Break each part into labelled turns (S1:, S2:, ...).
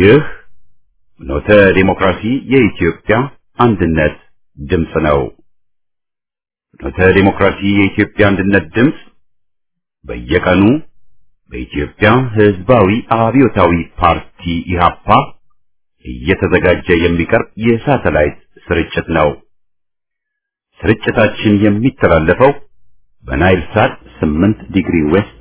S1: ይህ ኖተ ዲሞክራሲ የኢትዮጵያ አንድነት ድምፅ ነው። ኖተ ዲሞክራሲ የኢትዮጵያ አንድነት ድምፅ በየቀኑ በኢትዮጵያ ሕዝባዊ አብዮታዊ ፓርቲ ኢህአፓ እየተዘጋጀ የሚቀርብ የሳተላይት ስርጭት ነው። ስርጭታችን የሚተላለፈው በናይል ሳት 8 ዲግሪ ዌስት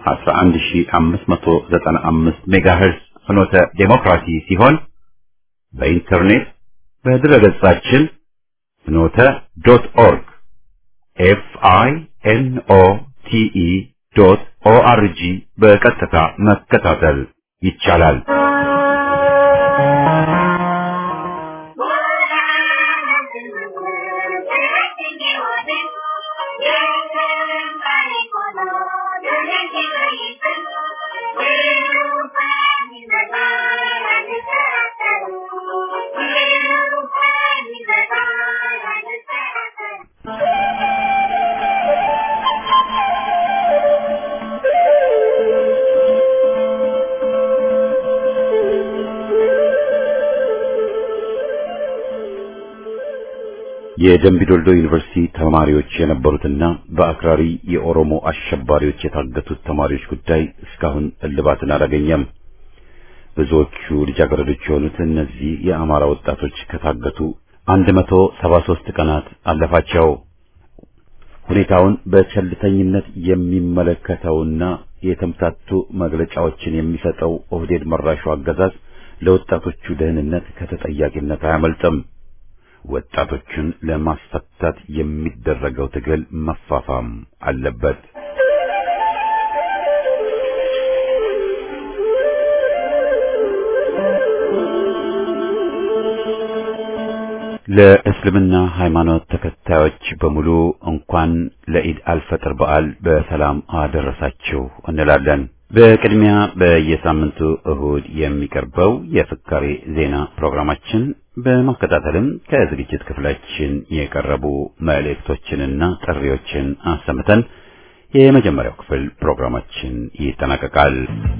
S1: 11595 ሜጋሄርዝ ፍኖተ ዴሞክራሲ ሲሆን በኢንተርኔት በድረገጻችን ፍኖተ ዶት ኦርግ ኤፍ አይ ኤን ኦ ቲ ኢ ዶት ኦ አር ጂ በቀጥታ መከታተል ይቻላል። የደምቢዶልዶ ዩኒቨርሲቲ ተማሪዎች የነበሩትና በአክራሪ የኦሮሞ አሸባሪዎች የታገቱት ተማሪዎች ጉዳይ እስካሁን እልባትን አላገኘም። ብዙዎቹ ልጃገረዶች የሆኑት እነዚህ የአማራ ወጣቶች ከታገቱ 173 ቀናት አለፋቸው። ሁኔታውን በቸልተኝነት የሚመለከተውና የተምታቱ መግለጫዎችን የሚሰጠው ኦህዴድ መራሹ አገዛዝ ለወጣቶቹ ደህንነት ከተጠያቂነት አያመልጥም። ወጣቶችን ለማስፈታት የሚደረገው ትግል መፋፋም አለበት። ለእስልምና ሃይማኖት ተከታዮች በሙሉ እንኳን ለኢድ አልፈጥር በዓል በሰላም አደረሳችሁ እንላለን። በቅድሚያ በየሳምንቱ እሁድ የሚቀርበው የፍካሬ ዜና ፕሮግራማችን በማከታተልም ከዝግጅት ክፍላችን የቀረቡ መልእክቶችንና ጥሪዎችን አሰምተን የመጀመሪያው ክፍል ፕሮግራማችን ይጠናቀቃል።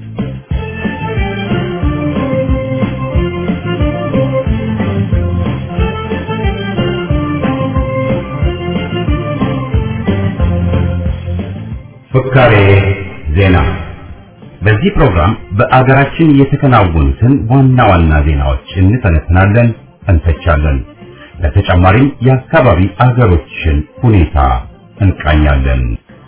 S1: ፍካሬ ዜና በዚህ ፕሮግራም በአገራችን የተከናወኑትን ዋና ዋና ዜናዎች እንተነትናለን፣ እንተቻለን። በተጨማሪም የአካባቢ አገሮችን ሁኔታ እንቃኛለን።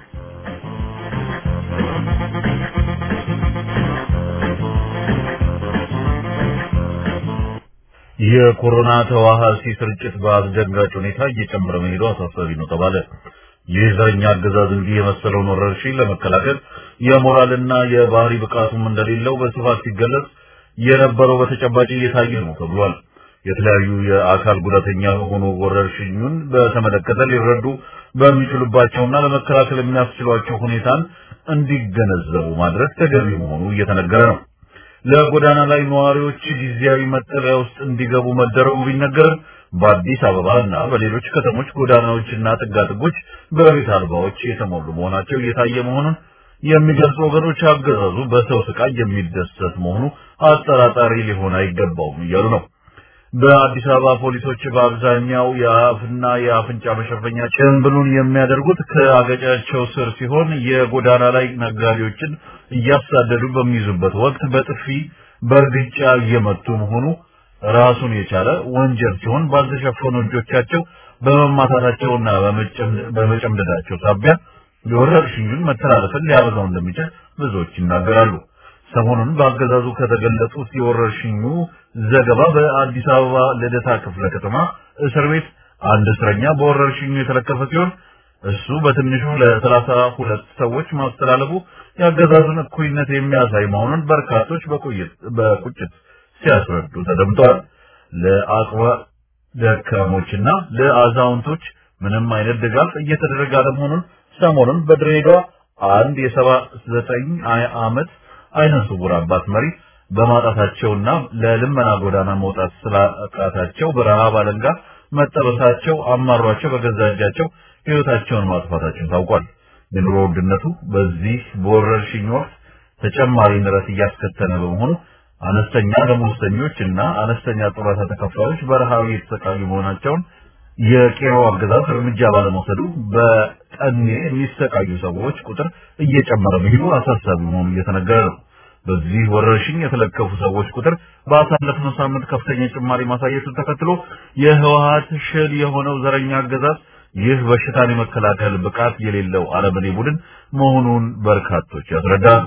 S2: የኮሮና ተዋሃሲ ስርጭት በአስደንጋጭ ሁኔታ እየጨመረ መሄዱ አሳሳቢ ነው ተባለ። ይህ ዘረኛ አገዛዝ እንዲህ የመሰለውን ወረርሽኝ ለመከላከል የሞራልና የባህሪ ብቃቱም እንደሌለው በስፋት ሲገለጽ የነበረው በተጨባጭ እየታየ ነው ተብሏል። የተለያዩ የአካል ጉዳተኛ የሆኑ ወረርሽኙን በተመለከተ ሊረዱ በሚችሉባቸውና ለመከላከል የሚያስችሏቸው ሁኔታን እንዲገነዘቡ ማድረግ ተገቢ መሆኑ እየተነገረ ነው። ለጎዳና ላይ ነዋሪዎች ጊዜያዊ መጠለያ ውስጥ እንዲገቡ መደረጉ ቢነገርም በአዲስ አበባ እና በሌሎች ከተሞች ጎዳናዎችና ጥጋጥጎች በቤት አልባዎች የተሞሉ መሆናቸው እየታየ መሆኑን የሚገልጹ ወገኖች አገዛዙ በሰው ስቃይ የሚደሰት መሆኑ አጠራጣሪ ሊሆን አይገባውም እያሉ ነው። በአዲስ አበባ ፖሊሶች በአብዛኛው የአፍና የአፍንጫ መሸፈኛ ጭንብሉን የሚያደርጉት ከአገጫቸው ስር ሲሆን የጎዳና ላይ ነጋዴዎችን እያሳደዱ በሚይዙበት ወቅት በጥፊ በእርግጫ እየመቱ መሆኑ ራሱን የቻለ ወንጀል ሲሆን ባልተሸፈኑ እጆቻቸው በመማታታቸውና በመጨምደዳቸው ሳቢያ የወረርሽኙን መተላለፍን ሊያበዛው እንደሚችል ብዙዎች ይናገራሉ። ሰሞኑን በአገዛዙ ከተገለጹት የወረርሽኙ ዘገባ በአዲስ አበባ ልደታ ክፍለ ከተማ እስር ቤት አንድ እስረኛ በወረርሽኙ የተለከፈ ሲሆን እሱ በትንሹ ለሰላሳ ሁለት ሰዎች ማስተላለፉ የአገዛዙን እኩይነት የሚያሳይ መሆኑን በርካቶች በቁጭት ሲያስረዱ ተደምጠዋል። ለአቅመ ደካሞችና ለአዛውንቶች ምንም አይነት ድጋፍ እየተደረገ አለመሆኑን ሰሞኑን በድሬዳዋ አንድ የሰባ ዘጠኝ ዓመት አይነ ስውር አባት መሪ በማጣታቸውና ለልመና ጎዳና መውጣት ስላቃታቸው በረሃብ አለንጋ መጠበሳቸው አማሯቸው በገዛ እጃቸው ሕይወታቸውን ማጥፋታቸው ታውቋል። የኑሮ ውድነቱ በዚህ በወረርሽኝ ወቅት ተጨማሪ ንረት እያስከተለ በመሆኑ አነስተኛ ደሞዝተኞች እና አነስተኛ ጡረታ ተከፋዮች በረሃብ የተሰቃዩ መሆናቸውን የቄሮ አገዛዝ እርምጃ ባለመውሰዱ በጠኔ የሚሰቃዩ ሰዎች ቁጥር እየጨመረ መሄዱ አሳሳቢ መሆኑ እየተነገረ ነው። በዚህ ወረርሽኝ የተለከፉ ሰዎች ቁጥር ባሳለፍነው ሳምንት ከፍተኛ ጭማሪ ማሳየቱን ተከትሎ የህወሀት ሽል የሆነው ዘረኛ አገዛዝ ይህ በሽታን የመከላከል ብቃት የሌለው አረመኔ ቡድን መሆኑን በርካቶች ያስረዳሉ።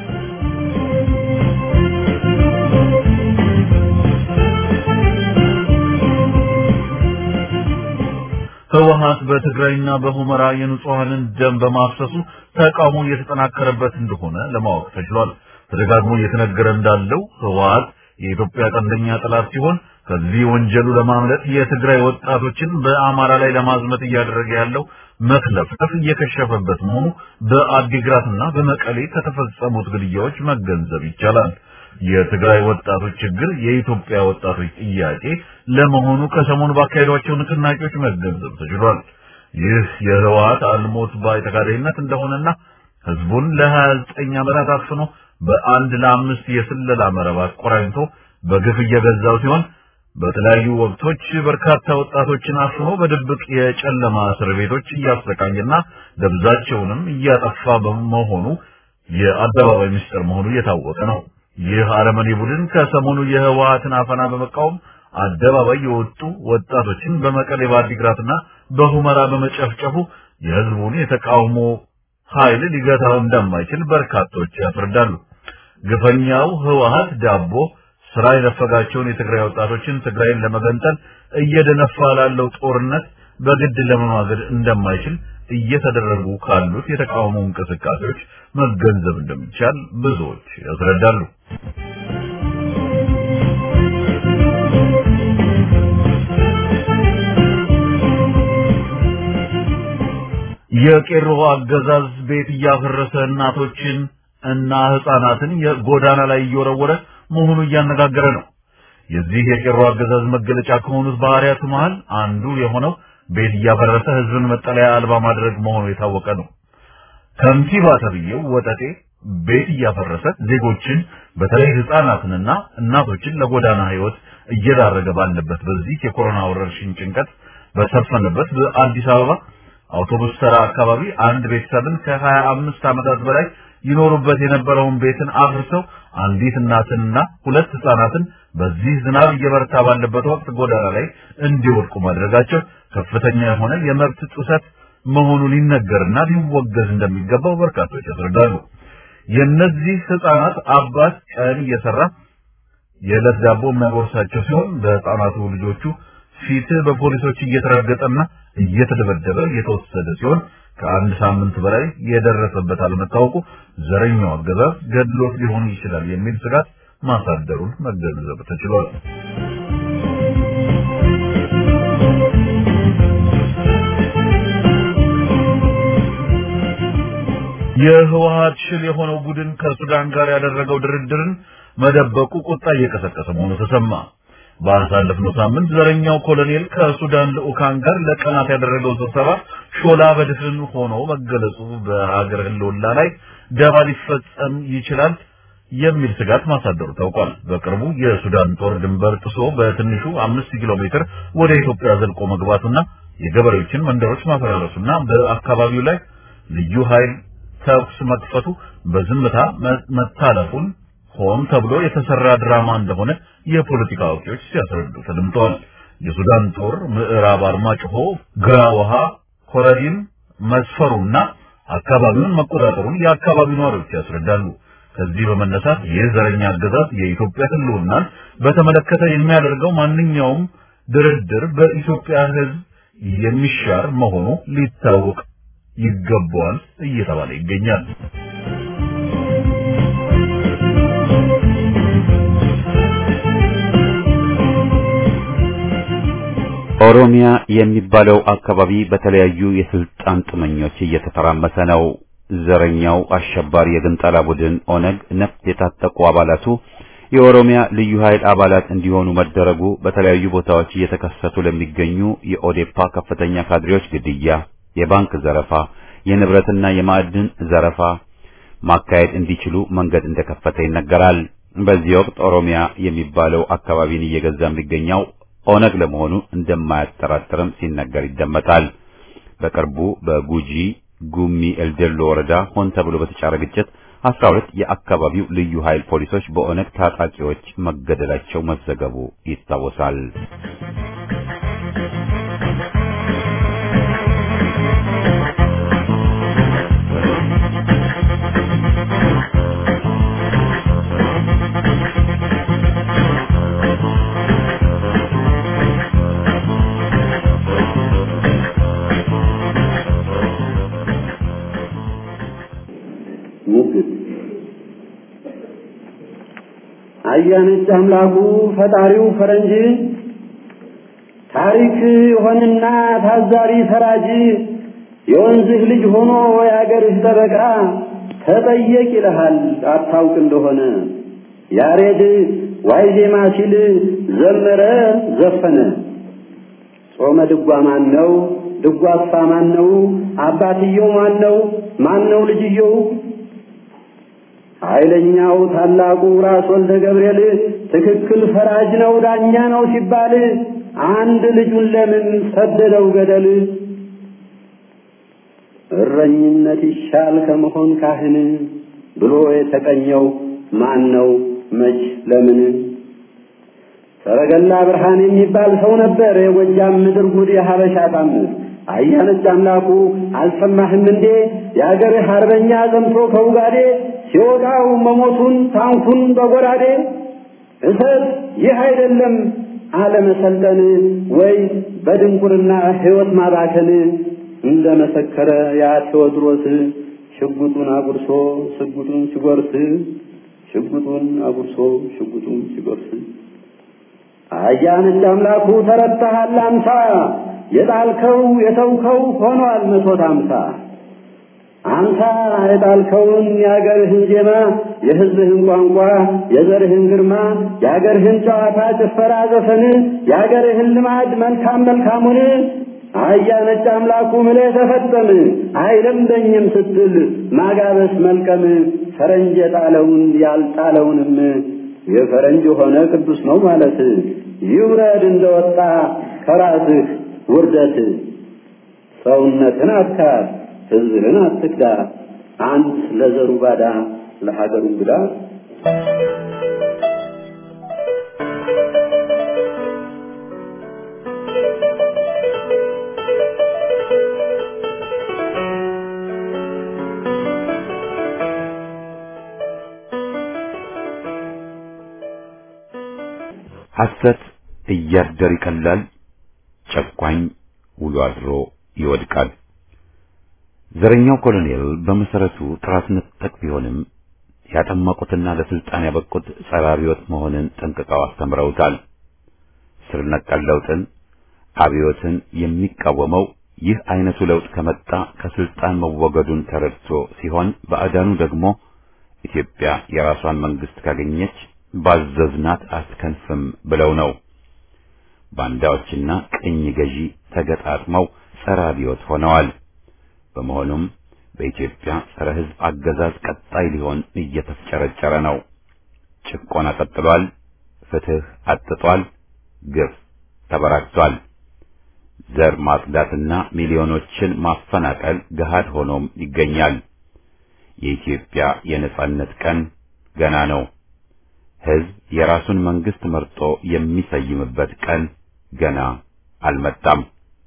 S2: ህወሀት በትግራይና በሁመራ የንጹሐንን ደም በማፍሰሱ ተቃውሞ እየተጠናከረበት እንደሆነ ለማወቅ ተችሏል። ተደጋግሞ እየተነገረ እንዳለው ህወሀት የኢትዮጵያ ቀንደኛ ጠላት ሲሆን ከዚህ ወንጀሉ ለማምለጥ የትግራይ ወጣቶችን በአማራ ላይ ለማዝመት እያደረገ ያለው መክለፍለፍ እየከሸፈበት መሆኑ በአዲግራትና በመቀሌ ከተፈጸሙት ግድያዎች መገንዘብ ይቻላል። የትግራይ ወጣቶች ችግር የኢትዮጵያ ወጣቶች ጥያቄ ለመሆኑ ከሰሞኑ ባካሄዷቸው ንቅናቄዎች መገንዘብ ተችሏል። ይህ የህወሀት አልሞት ባይ ተጋዳይነት እንደሆነና ህዝቡን ለ29 ዓመታት አፍኖ በአንድ ለአምስት የስለላ መረብ አቆራኝቶ በግፍ እየገዛው ሲሆን በተለያዩ ወቅቶች በርካታ ወጣቶችን አፍኖ በድብቅ የጨለማ እስር ቤቶች እያሰቃየና ደብዛቸውንም እያጠፋ በመሆኑ የአደባባይ ምስጢር መሆኑ እየታወቀ ነው። ይህ አረመኔ ቡድን ከሰሞኑ የህወሀትን አፈና በመቃወም አደባባይ የወጡ ወጣቶችን በመቀሌ በአዲግራትና በሁመራ በመጨፍጨፉ የህዝቡን የተቃውሞ ኃይል ሊገታው እንደማይችል በርካቶች ያስረዳሉ። ግፈኛው ህወሀት ዳቦ ስራ የነፈጋቸውን የትግራይ ወጣቶችን ትግራይን ለመገንጠል እየደነፋ ላለው ጦርነት በግድ ለመማገድ እንደማይችል እየተደረጉ ካሉት የተቃውሞ እንቅስቃሴዎች መገንዘብ እንደሚቻል ብዙዎች ያስረዳሉ። የቄሮ አገዛዝ ቤት እያፈረሰ እናቶችን እና ህፃናትን የጎዳና ላይ እየወረወረ መሆኑ እያነጋገረ ነው። የዚህ የቄሮ አገዛዝ መገለጫ ከሆኑት ባህሪያቱ መሃል አንዱ የሆነው ቤት እያፈረሰ ህዝብን መጠለያ አልባ ማድረግ መሆኑ የታወቀ ነው። ከንቲባ ተብዬው ወጠጤ ቤት እያፈረሰ ዜጎችን በተለይ ህፃናትንና እናቶችን ለጎዳና ህይወት እየዳረገ ባለበት በዚህ የኮሮና ወረርሽኝ ጭንቀት በሰፈነበት በአዲስ አበባ አውቶቡስ ተራ አካባቢ አንድ ቤተሰብን ከሀያ አምስት ዓመታት በላይ ይኖሩበት የነበረውን ቤትን አፍርሰው አንዲት እናትንና ሁለት ህፃናትን በዚህ ዝናብ እየበረታ ባለበት ወቅት ጎዳና ላይ እንዲወድቁ ማድረጋቸው ከፍተኛ የሆነ የመብት ጥሰት መሆኑ ሊነገርና ሊወገዝ እንደሚገባው በርካቶች ያስረዳሉ። የእነዚህ ህፃናት አባት ቀን እየሰራ የዕለት ዳቦ የሚያጎርሳቸው ሲሆን በህፃናቱ ልጆቹ ፊት በፖሊሶች እየተረገጠና እየተደበደበ እየተወሰደ ሲሆን ከአንድ ሳምንት በላይ የደረሰበት አለመታወቁ ዘረኛው አገዛዝ ገድሎት ሊሆን ይችላል የሚል ስጋት ማሳደሩን መገንዘብ ተችሏል። የህወሀት ሽል የሆነው ቡድን ከሱዳን ጋር ያደረገው ድርድርን መደበቁ ቁጣ እየቀሰቀሰ መሆኑ ተሰማ። ባሳለፍነው ሳምንት ዘረኛው ኮሎኔል ከሱዳን ልዑካን ጋር ለቀናት ያደረገው ስብሰባ ሾላ በድፍን ሆኖ መገለጹ በሀገር ህልውና ላይ ደባ ሊፈጸም ይችላል የሚል ስጋት ማሳደሩ ታውቋል። በቅርቡ የሱዳን ጦር ድንበር ጥሶ በትንሹ አምስት ኪሎ ሜትር ወደ ኢትዮጵያ ዘልቆ መግባቱና የገበሬዎችን መንደሮች ማፈራረሱና በአካባቢው ላይ ልዩ ኃይል ተኩስ መክፈቱ በዝምታ መታለፉን ሆን ተብሎ የተሰራ ድራማ እንደሆነ የፖለቲካ አዋቂዎች ሲያስረዱ ተደምጠዋል። የሱዳን ጦር ምዕራብ አርማጭሆ፣ ግራ ውሃ፣ ኮረዲን መስፈሩና አካባቢውን መቆጣጠሩን የአካባቢው ነዋሪዎች ያስረዳሉ። ከዚህ በመነሳት ይህ ዘረኛ አገዛዝ የኢትዮጵያ ህልውናን በተመለከተ የሚያደርገው ማንኛውም ድርድር በኢትዮጵያ ህዝብ የሚሻር መሆኑ ሊታወቅ ይገባዋል እየተባለ ይገኛል።
S1: ኦሮሚያ የሚባለው አካባቢ በተለያዩ የስልጣን ጥመኞች እየተተራመሰ ነው። ዘረኛው አሸባሪ የግንጠላ ቡድን ኦነግ ነፍጥ የታጠቁ አባላቱ የኦሮሚያ ልዩ ኃይል አባላት እንዲሆኑ መደረጉ በተለያዩ ቦታዎች እየተከሰቱ ለሚገኙ የኦዴፓ ከፍተኛ ካድሬዎች ግድያ፣ የባንክ ዘረፋ፣ የንብረትና የማዕድን ዘረፋ ማካሄድ እንዲችሉ መንገድ እንደከፈተ ይነገራል። በዚህ ወቅት ኦሮሚያ የሚባለው አካባቢን እየገዛ የሚገኘው ኦነግ ለመሆኑ እንደማያጠራጥርም ሲነገር ይደመጣል። በቅርቡ በጉጂ ጉሚ ኤልደሎ ወረዳ ሆን ተብሎ በተጫረ ግጭት አስራ ሁለት የአካባቢው ልዩ ኃይል ፖሊሶች በኦነግ ታጣቂዎች መገደላቸው መዘገቡ ይታወሳል።
S3: ሙግት አያነች አምላኩ ፈጣሪው ፈረንጅ ታሪክ ሆንና ታዛሪ ፈራጅ የወንዝህ ልጅ ሆኖ የአገርህ ጠበቃ ተጠየቅ ይልሃል አታውቅ እንደሆነ ያሬድ ዋይ ዜማ ሲል ዘመረ ዘፈነ ጾመ ድጓ ማን ነው? ድጓሳ ማን ነው? አባትየው ማን ነው? ማን ነው ልጅየው? ኃይለኛው ታላቁ ራስ ወልደ ገብርኤል ትክክል ፈራጅ ነው ዳኛ ነው ሲባል አንድ ልጁን ለምን ሰደደው ገደል? እረኝነት ይሻል ከመሆን ካህን ብሎ የተቀኘው ማን ነው? መች ለምን? ሰረገላ ብርሃን የሚባል ሰው ነበር የጎጃም ምድር ጉድ የሀበሻ ታምር አያነች አምላኩ አልሰማህም እንዴ የአገርህ አርበኛ ዘምቶ ከውጋዴ ሲወጣው መሞቱን ታንኩን በጎራዴ እሰት ይህ አይደለም አለመሰልጠን ወይ በድንቁርና ሕይወት ማባከን እንደ መሰከረ ያ ቴዎድሮስ ሽጉጡን አጉርሶ ሽጉጡን ሲጎርስ ሽጉጡን አጉርሶ ሽጉጡን ሲጎርስ አያነች አምላኩ ተረታሃል አምሳ የጣልከው የተውከው ሆኗል መቶት አምሳ አንተ የጣልከውን የአገርህን ዜማ የሕዝብህን ቋንቋ የዘርህን ግርማ የአገርህን ጨዋታ ጭፈራ ዘፈን የአገርህን ልማድ መልካም መልካሙን አያ ነጭ አምላኩ ምለህ ተፈጠም አይለምደኝም ስትል ማጋበስ መልቀም ፈረንጅ የጣለውን ያልጣለውንም የፈረንጅ ሆነ ቅዱስ ነው ማለት ይውረድ እንደወጣ ከራስህ ውርደት ሰውነትን አትካድ ሕዝብህን አትክዳ አንድ ለዘሩ ባዳ ለሀገሩ እንግዳ
S1: ሐሰት እያደር ይቀላል፣ ጨቋኝ ውሎ አድሮ ይወድቃል። ዘረኛው ኮሎኔል በመሰረቱ ጥራት ነጠቅ ቢሆንም ያጠመቁትና ለስልጣን ያበቁት ጸረ አብዮት መሆንን ጠንቅቀው አስተምረውታል። ስር ነቀል ለውጥን፣ አብዮትን የሚቃወመው ይህ አይነቱ ለውጥ ከመጣ ከስልጣን መወገዱን ተረድቶ ሲሆን ባዕዳኑ ደግሞ ኢትዮጵያ የራሷን መንግስት ካገኘች ባዘዝናት አትከንፍም ብለው ነው። ባንዳዎችና ቅኝ ገዢ ተገጣጥመው ጸረ አብዮት ሆነዋል። በመሆኑም በኢትዮጵያ ጸረ ሕዝብ አገዛዝ ቀጣይ ሊሆን እየተፍጨረጨረ ነው። ጭቆና ቀጥሏል። ፍትህ አጥቷል። ግፍ ተበራክቷል። ዘር ማጽዳትና ሚሊዮኖችን ማፈናቀል ገሃድ ሆኖም ይገኛል። የኢትዮጵያ የነጻነት ቀን ገና ነው። ሕዝብ የራሱን መንግስት መርጦ የሚሰይምበት ቀን ገና አልመጣም።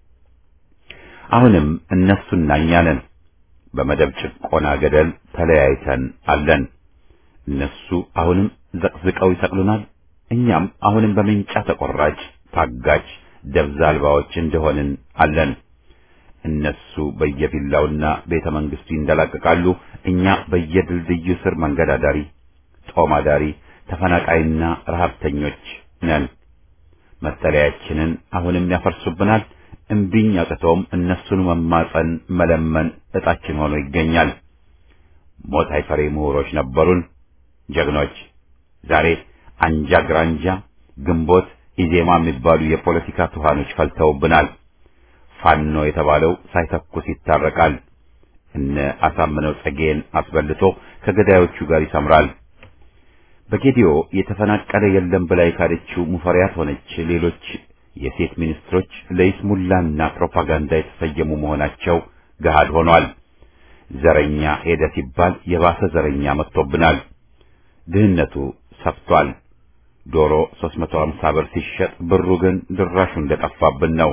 S1: አሁንም እነሱና እኛ ነን በመደብ ጭቆና ገደል ተለያይተን አለን። እነሱ አሁንም ዘቅዝቀው ይሰቅሉናል። እኛም አሁንም በምንጫ ተቆራጭ ታጋች ደብዛ አልባዎች እንደሆንን አለን። እነሱ በየቪላውና ቤተ መንግስቱ ይንደላቀቃሉ። እኛ በየድልድዩ ስር መንገድ አዳሪ፣ ጦም አዳሪ፣ ተፈናቃይና ረሀብተኞች ነን። መጠለያችንን አሁንም ያፈርሱብናል። እምቢኝ አቅቶም እነሱን መማጸን መለመን እጣችን ሆኖ ይገኛል። ሞት አይፈሬ ምሁሮች ነበሩን፣ ጀግኖች። ዛሬ አንጃ ግራንጃ፣ ግንቦት፣ ኢዜማ የሚባሉ የፖለቲካ ቱሃኖች ፈልተውብናል። ፋኖ የተባለው ሳይተኩስ ይታረቃል። እነ አሳምነው ጸጌን አስበልቶ ከገዳዮቹ ጋር ይሰምራል። በጌዲዮ የተፈናቀለ የለም ብላ የካደችው ሙፈሪያት ሆነች ሌሎች የሴት ሚኒስትሮች ለይስሙላና ፕሮፓጋንዳ የተሰየሙ መሆናቸው ገሃድ ሆኗል። ዘረኛ ሄደ ሲባል የባሰ ዘረኛ መጥቶብናል። ድህነቱ ሰፍቷል። ዶሮ 350 ብር ሲሸጥ ብሩ ግን ድራሹ እንደጠፋብን ነው።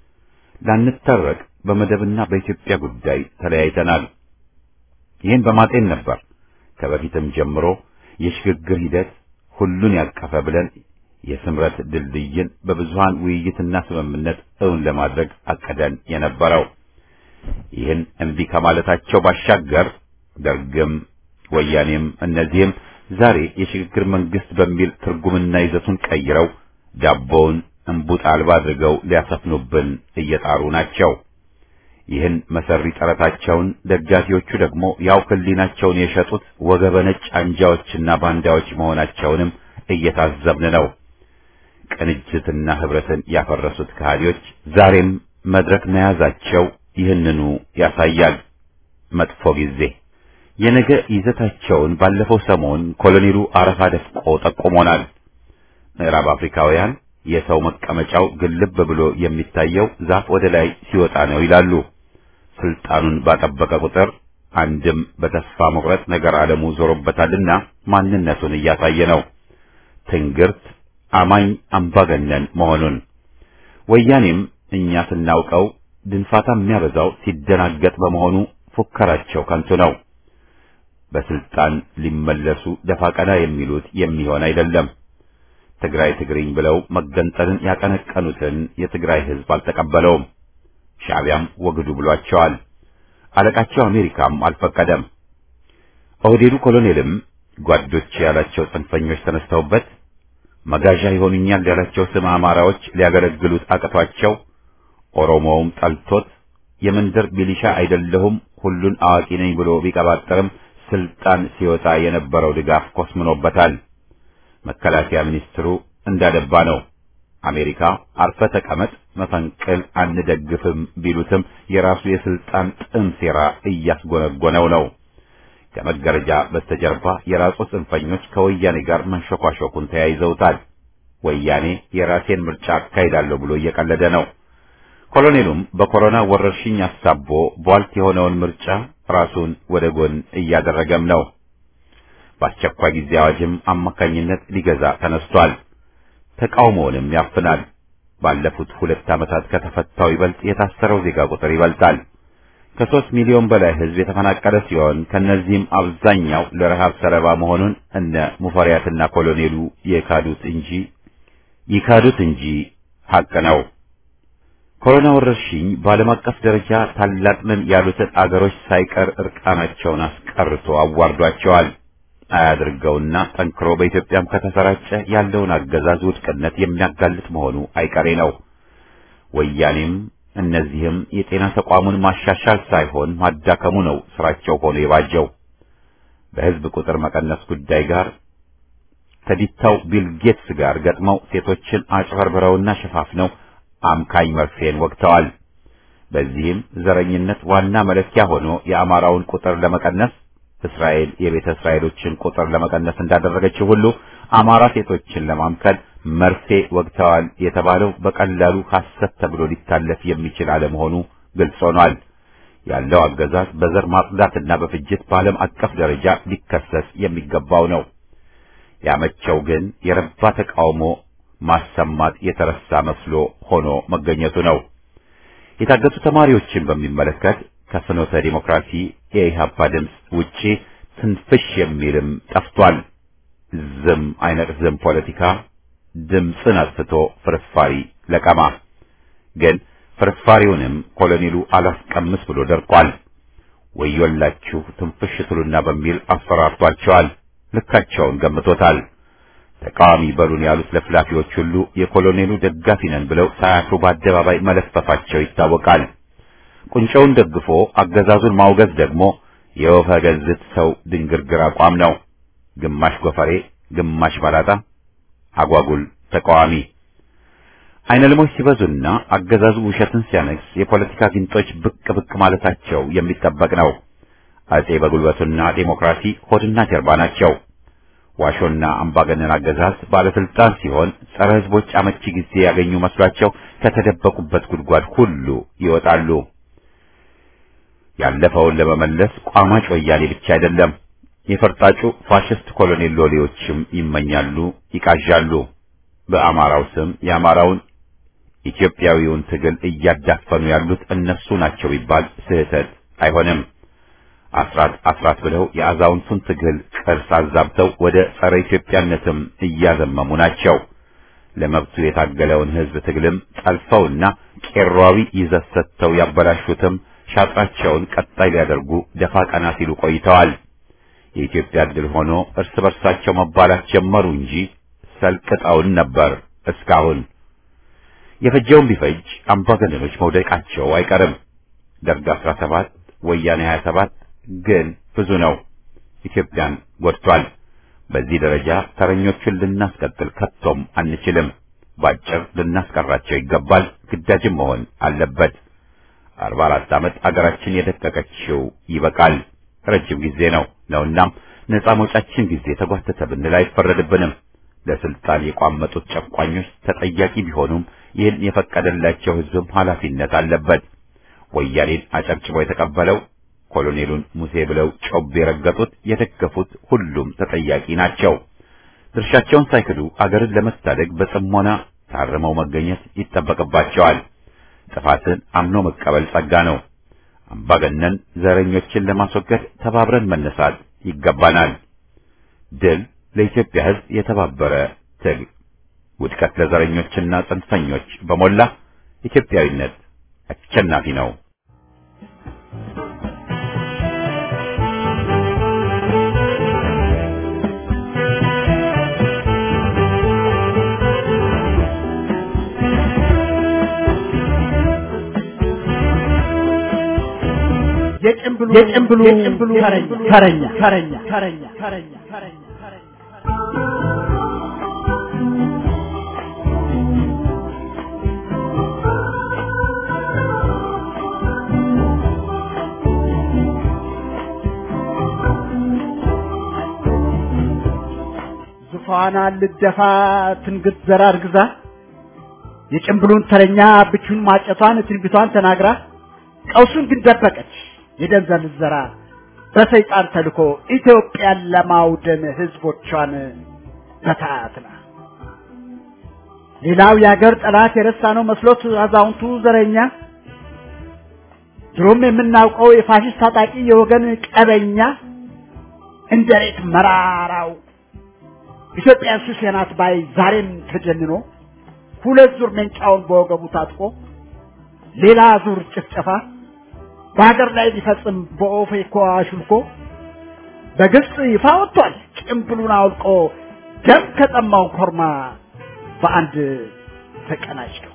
S1: ላንታረቅ በመደብና በኢትዮጵያ ጉዳይ ተለያይተናል። ይህን በማጤን ነበር ከበፊትም ጀምሮ የሽግግር ሂደት ሁሉን ያቀፈ ብለን የስምረት ድልድይን በብዙሃን ውይይትና ስምምነት እውን ለማድረግ አቀደን የነበረው። ይህን እምቢ ከማለታቸው ባሻገር ደርግም ወያኔም እነዚህም ዛሬ የሽግግር መንግስት በሚል ትርጉምና ይዘቱን ቀይረው ዳቦውን እንቡጥ አልባ አድርገው ሊያሰፍኑብን እየጣሩ ናቸው። ይህን መሰሪ ጥረታቸውን ደጋፊዎቹ ደግሞ ያው ህሊናቸውን የሸጡት ወገበ ነጭ አንጃዎችና ባንዳዎች መሆናቸውንም እየታዘብን ነው። ቅንጅትና ህብረትን ያፈረሱት ከሃዲዎች ዛሬም መድረክ መያዛቸው ይህንኑ ያሳያል። መጥፎ ጊዜ የነገ ይዘታቸውን ባለፈው ሰሞን ኮሎኔሉ አረፋ ደፍቆ ጠቁሞናል። ምዕራብ አፍሪካውያን የሰው መቀመጫው ግልብ ብሎ የሚታየው ዛፍ ወደ ላይ ሲወጣ ነው ይላሉ። ስልጣኑን ባጠበቀ ቁጥር አንድም በተስፋ መቁረጥ ነገር ዓለሙ ዞሮበታልና ማንነቱን እያሳየ ነው። ትንግርት አማኝ አምባገነን መሆኑን ወያኔም እኛ ስናውቀው ድንፋታ የሚያበዛው ሲደናገጥ በመሆኑ ፉከራቸው ከንቱ ነው። በስልጣን ሊመለሱ ደፋ ቀና የሚሉት የሚሆን አይደለም። ትግራይ ትግሪኝ ብለው መገንጠልን ያቀነቀኑትን የትግራይ ህዝብ አልተቀበለውም። ሻዕቢያም ወግዱ ብሏቸዋል። አለቃቸው አሜሪካም አልፈቀደም። ኦህዴዱ ኮሎኔልም ጓዶች ያላቸው ጽንፈኞች ተነስተውበት መጋዣ ይሆኑኛል ያላቸው ስም አማራዎች ሊያገለግሉት አቅቷቸው ኦሮሞውም ጠልቶት የመንደር ሚሊሻ አይደለሁም ሁሉን አዋቂ ነኝ ብሎ ቢቀባጠርም ስልጣን ሲወጣ የነበረው ድጋፍ ኮስምኖበታል። መከላከያ ሚኒስትሩ እንዳደባ ነው። አሜሪካ አርፈ ተቀመጥ መፈንቅል አንደግፍም ቢሉትም የራሱ የስልጣን ጥም ሴራ እያስጎነጎነው ነው። ከመጋረጃ በስተጀርባ የራሱ ጽንፈኞች ከወያኔ ጋር መንሸኳሸኩን ተያይዘውታል። ወያኔ የራሴን ምርጫ አካሂዳለሁ ብሎ እየቀለደ ነው። ኮሎኔሉም በኮሮና ወረርሽኝ አሳቦ ቧልት የሆነውን ምርጫ ራሱን ወደ ጎን እያደረገም ነው። በአስቸኳይ ጊዜ አዋጅም አማካኝነት ሊገዛ ተነስቷል። ተቃውሞውንም ያፍናል። ባለፉት ሁለት ዓመታት ከተፈታው ይበልጥ የታሰረው ዜጋ ቁጥር ይበልጣል። ከሦስት ሚሊዮን በላይ ሕዝብ የተፈናቀለ ሲሆን ከነዚህም አብዛኛው ለረሃብ ሰለባ መሆኑን እነ ሙፈሪያትና ኮሎኔሉ የካዱት እንጂ ይካዱት እንጂ ሐቅ ነው። ኮሮና ወረርሽኝ በዓለም አቀፍ ደረጃ ታላቅ ነን ያሉትን አገሮች ሳይቀር እርቃናቸውን አስቀርቶ አዋርዷቸዋል። አያድርገውና ጠንክሮ በኢትዮጵያም ከተሰራጨ ያለውን አገዛዝ ውድቅነት የሚያጋልጥ መሆኑ አይቀሬ ነው። ወያኔም እነዚህም የጤና ተቋሙን ማሻሻል ሳይሆን ማዳከሙ ነው ስራቸው ሆኖ የባጀው። በሕዝብ ቁጥር መቀነስ ጉዳይ ጋር ከዲታው ቢል ጌትስ ጋር ገጥመው ሴቶችን አጭበርብረውና ሸፋፍነው አምካኝ መርፌን ወግተዋል። በዚህም ዘረኝነት ዋና መለኪያ ሆኖ የአማራውን ቁጥር ለመቀነስ እስራኤል የቤተ እስራኤሎችን ቁጥር ለመቀነስ እንዳደረገችው ሁሉ አማራ ሴቶችን ለማምከል መርፌ ወግተዋል የተባለው በቀላሉ ሐሰት ተብሎ ሊታለፍ የሚችል አለመሆኑ ግልጽ ሆኗል። ያለው አገዛዝ በዘር ማጽዳትና በፍጅት በዓለም አቀፍ ደረጃ ሊከሰስ የሚገባው ነው። ያመቸው ግን የረባ ተቃውሞ ማሰማት የተረሳ መስሎ ሆኖ መገኘቱ ነው። የታገቱ ተማሪዎችን በሚመለከት ከፍኖተ ዲሞክራሲ የኢህአፓ ድምፅ ውጪ ትንፍሽ የሚልም ጠፍቷል። ዝም አይነት ዝም ፖለቲካ ድምፅን አጥፍቶ ፍርፋሪ ለቀማ። ግን ፍርፋሪውንም ኮሎኔሉ አላስቀምስ ብሎ ደርቋል። ወዮላችሁ ትንፍሽ ትሉና በሚል አስፈራርቷቸዋል። ልካቸውን ገምቶታል። ተቃዋሚ በሉን ያሉት ለፍላፊዎች ሁሉ የኮሎኔሉ ደጋፊ ነን ብለው ሳያፍሩ በአደባባይ መለፈፋቸው ይታወቃል። ቁንጮውን ደግፎ አገዛዙን ማውገዝ ደግሞ የወፈ ገዝት ሰው ድንግርግር አቋም ነው። ግማሽ ጎፈሬ፣ ግማሽ ባላጣ፣ አጓጉል ተቃዋሚ አይነ ልሞች ሲበዙና አገዛዙ ውሸትን ሲያነግስ የፖለቲካ ጊንጦች ብቅ ብቅ ማለታቸው የሚጠበቅ ነው። አጼ በጉልበቱና ዴሞክራሲ ሆድና ጀርባ ናቸው። ዋሾና አምባገነን አገዛዝ ባለስልጣን ሲሆን ጸረ ህዝቦች አመቺ ጊዜ ያገኙ መስሏቸው ከተደበቁበት ጉድጓድ ሁሉ ይወጣሉ። ያለፈውን ለመመለስ ቋማጭ ወያኔ ብቻ አይደለም፣ የፈርጣጩ ፋሽስት ኮሎኔል ሎሌዎችም ይመኛሉ፣ ይቃዣሉ። በአማራው ስም የአማራውን ኢትዮጵያዊውን ትግል እያዳፈኑ ያሉት እነሱ ናቸው ቢባል ስህተት አይሆንም። አስራት አስራት ብለው የአዛውንቱን ትግል ቅርስ አዛብተው ወደ ጸረ ኢትዮጵያነትም እያዘመሙ ናቸው። ለመብቱ የታገለውን ህዝብ ትግልም ጠልፈውና ቄሯዊ ይዘት ሰጥተው ያበላሹትም ሻጥራቸውን ቀጣይ ሊያደርጉ ደፋ ቀና ሲሉ ቆይተዋል። የኢትዮጵያ ድል ሆኖ እርስ በርሳቸው መባላት ጀመሩ እንጂ ሰልቅጠውን ነበር እስካሁን። የፈጀውን ቢፈጅ አምባገነኖች መውደቃቸው አይቀርም። ደርግ 17 ወያኔ 27 ግን ብዙ ነው። ኢትዮጵያን ጎድቷል። በዚህ ደረጃ ተረኞቹን ልናስቀጥል ከቶም አንችልም። ባጭር ልናስቀራቸው ይገባል። ግዳጅም መሆን አለበት። 44 ዓመት አገራችን የደቀቀችው ይበቃል። ረጅም ጊዜ ነው ነውናም ነፃ መውጫችን ጊዜ ተጓተተ ብንል አይፈረድብንም። ለስልጣን የቋመጡት ጨቋኞች ተጠያቂ ቢሆኑም ይህን የፈቀደላቸው ህዝብም ኃላፊነት አለበት። ወያኔን አጨብጭቦ የተቀበለው ኮሎኔሉን ሙሴ ብለው ጮቤ የረገጡት የደገፉት ሁሉም ተጠያቂ ናቸው። ድርሻቸውን ሳይክዱ አገርን ለመታደግ በጽሞና ታርመው መገኘት ይጠበቅባቸዋል። ጥፋትን አምኖ መቀበል ጸጋ ነው። አምባገነን ዘረኞችን ለማስወገድ ተባብረን መነሳት ይገባናል። ድል ለኢትዮጵያ ሕዝብ የተባበረ ትግል፣ ውድቀት ለዘረኞችና ጽንፈኞች በሞላ ኢትዮጵያዊነት አሸናፊ ነው።
S4: የጭምብሉ የጭምብሉ ተረኛ ተረኛ ተረኛ ተረኛ ተረኛ ዙፋና ልደፋ ትንግት ዘራ እርግዛ የጭምብሉን ተረኛ ብቹን ማጨቷን ትንቢቷን ተናግራ ቀውሱን ግን ደበቀች። የደንዘል ዘራ በሰይጣን ተልኮ ኢትዮጵያን ለማውደም ህዝቦቿን በታትና ሌላው የአገር ጠላት የረሳ ነው መስሎት አዛውንቱ ዘረኛ ድሮም የምናውቀው የፋሽስት ታጣቂ የወገን ቀበኛ እንደ ሬት መራራው ኢትዮጵያን ሱሴ ናት ባይ ዛሬም ተጀንኖ ሁለት ዙር መንጫውን በወገቡ ታጥቆ ሌላ ዙር ጭፍጨፋ በሀገር ላይ ሊፈጽም በኦፌኮ አሹልኮ በግልጽ ይፋ ወጥቷል። ጭምብሉን አውልቆ ደም ከጠማው ኮርማ በአንድ ተቀናጅተው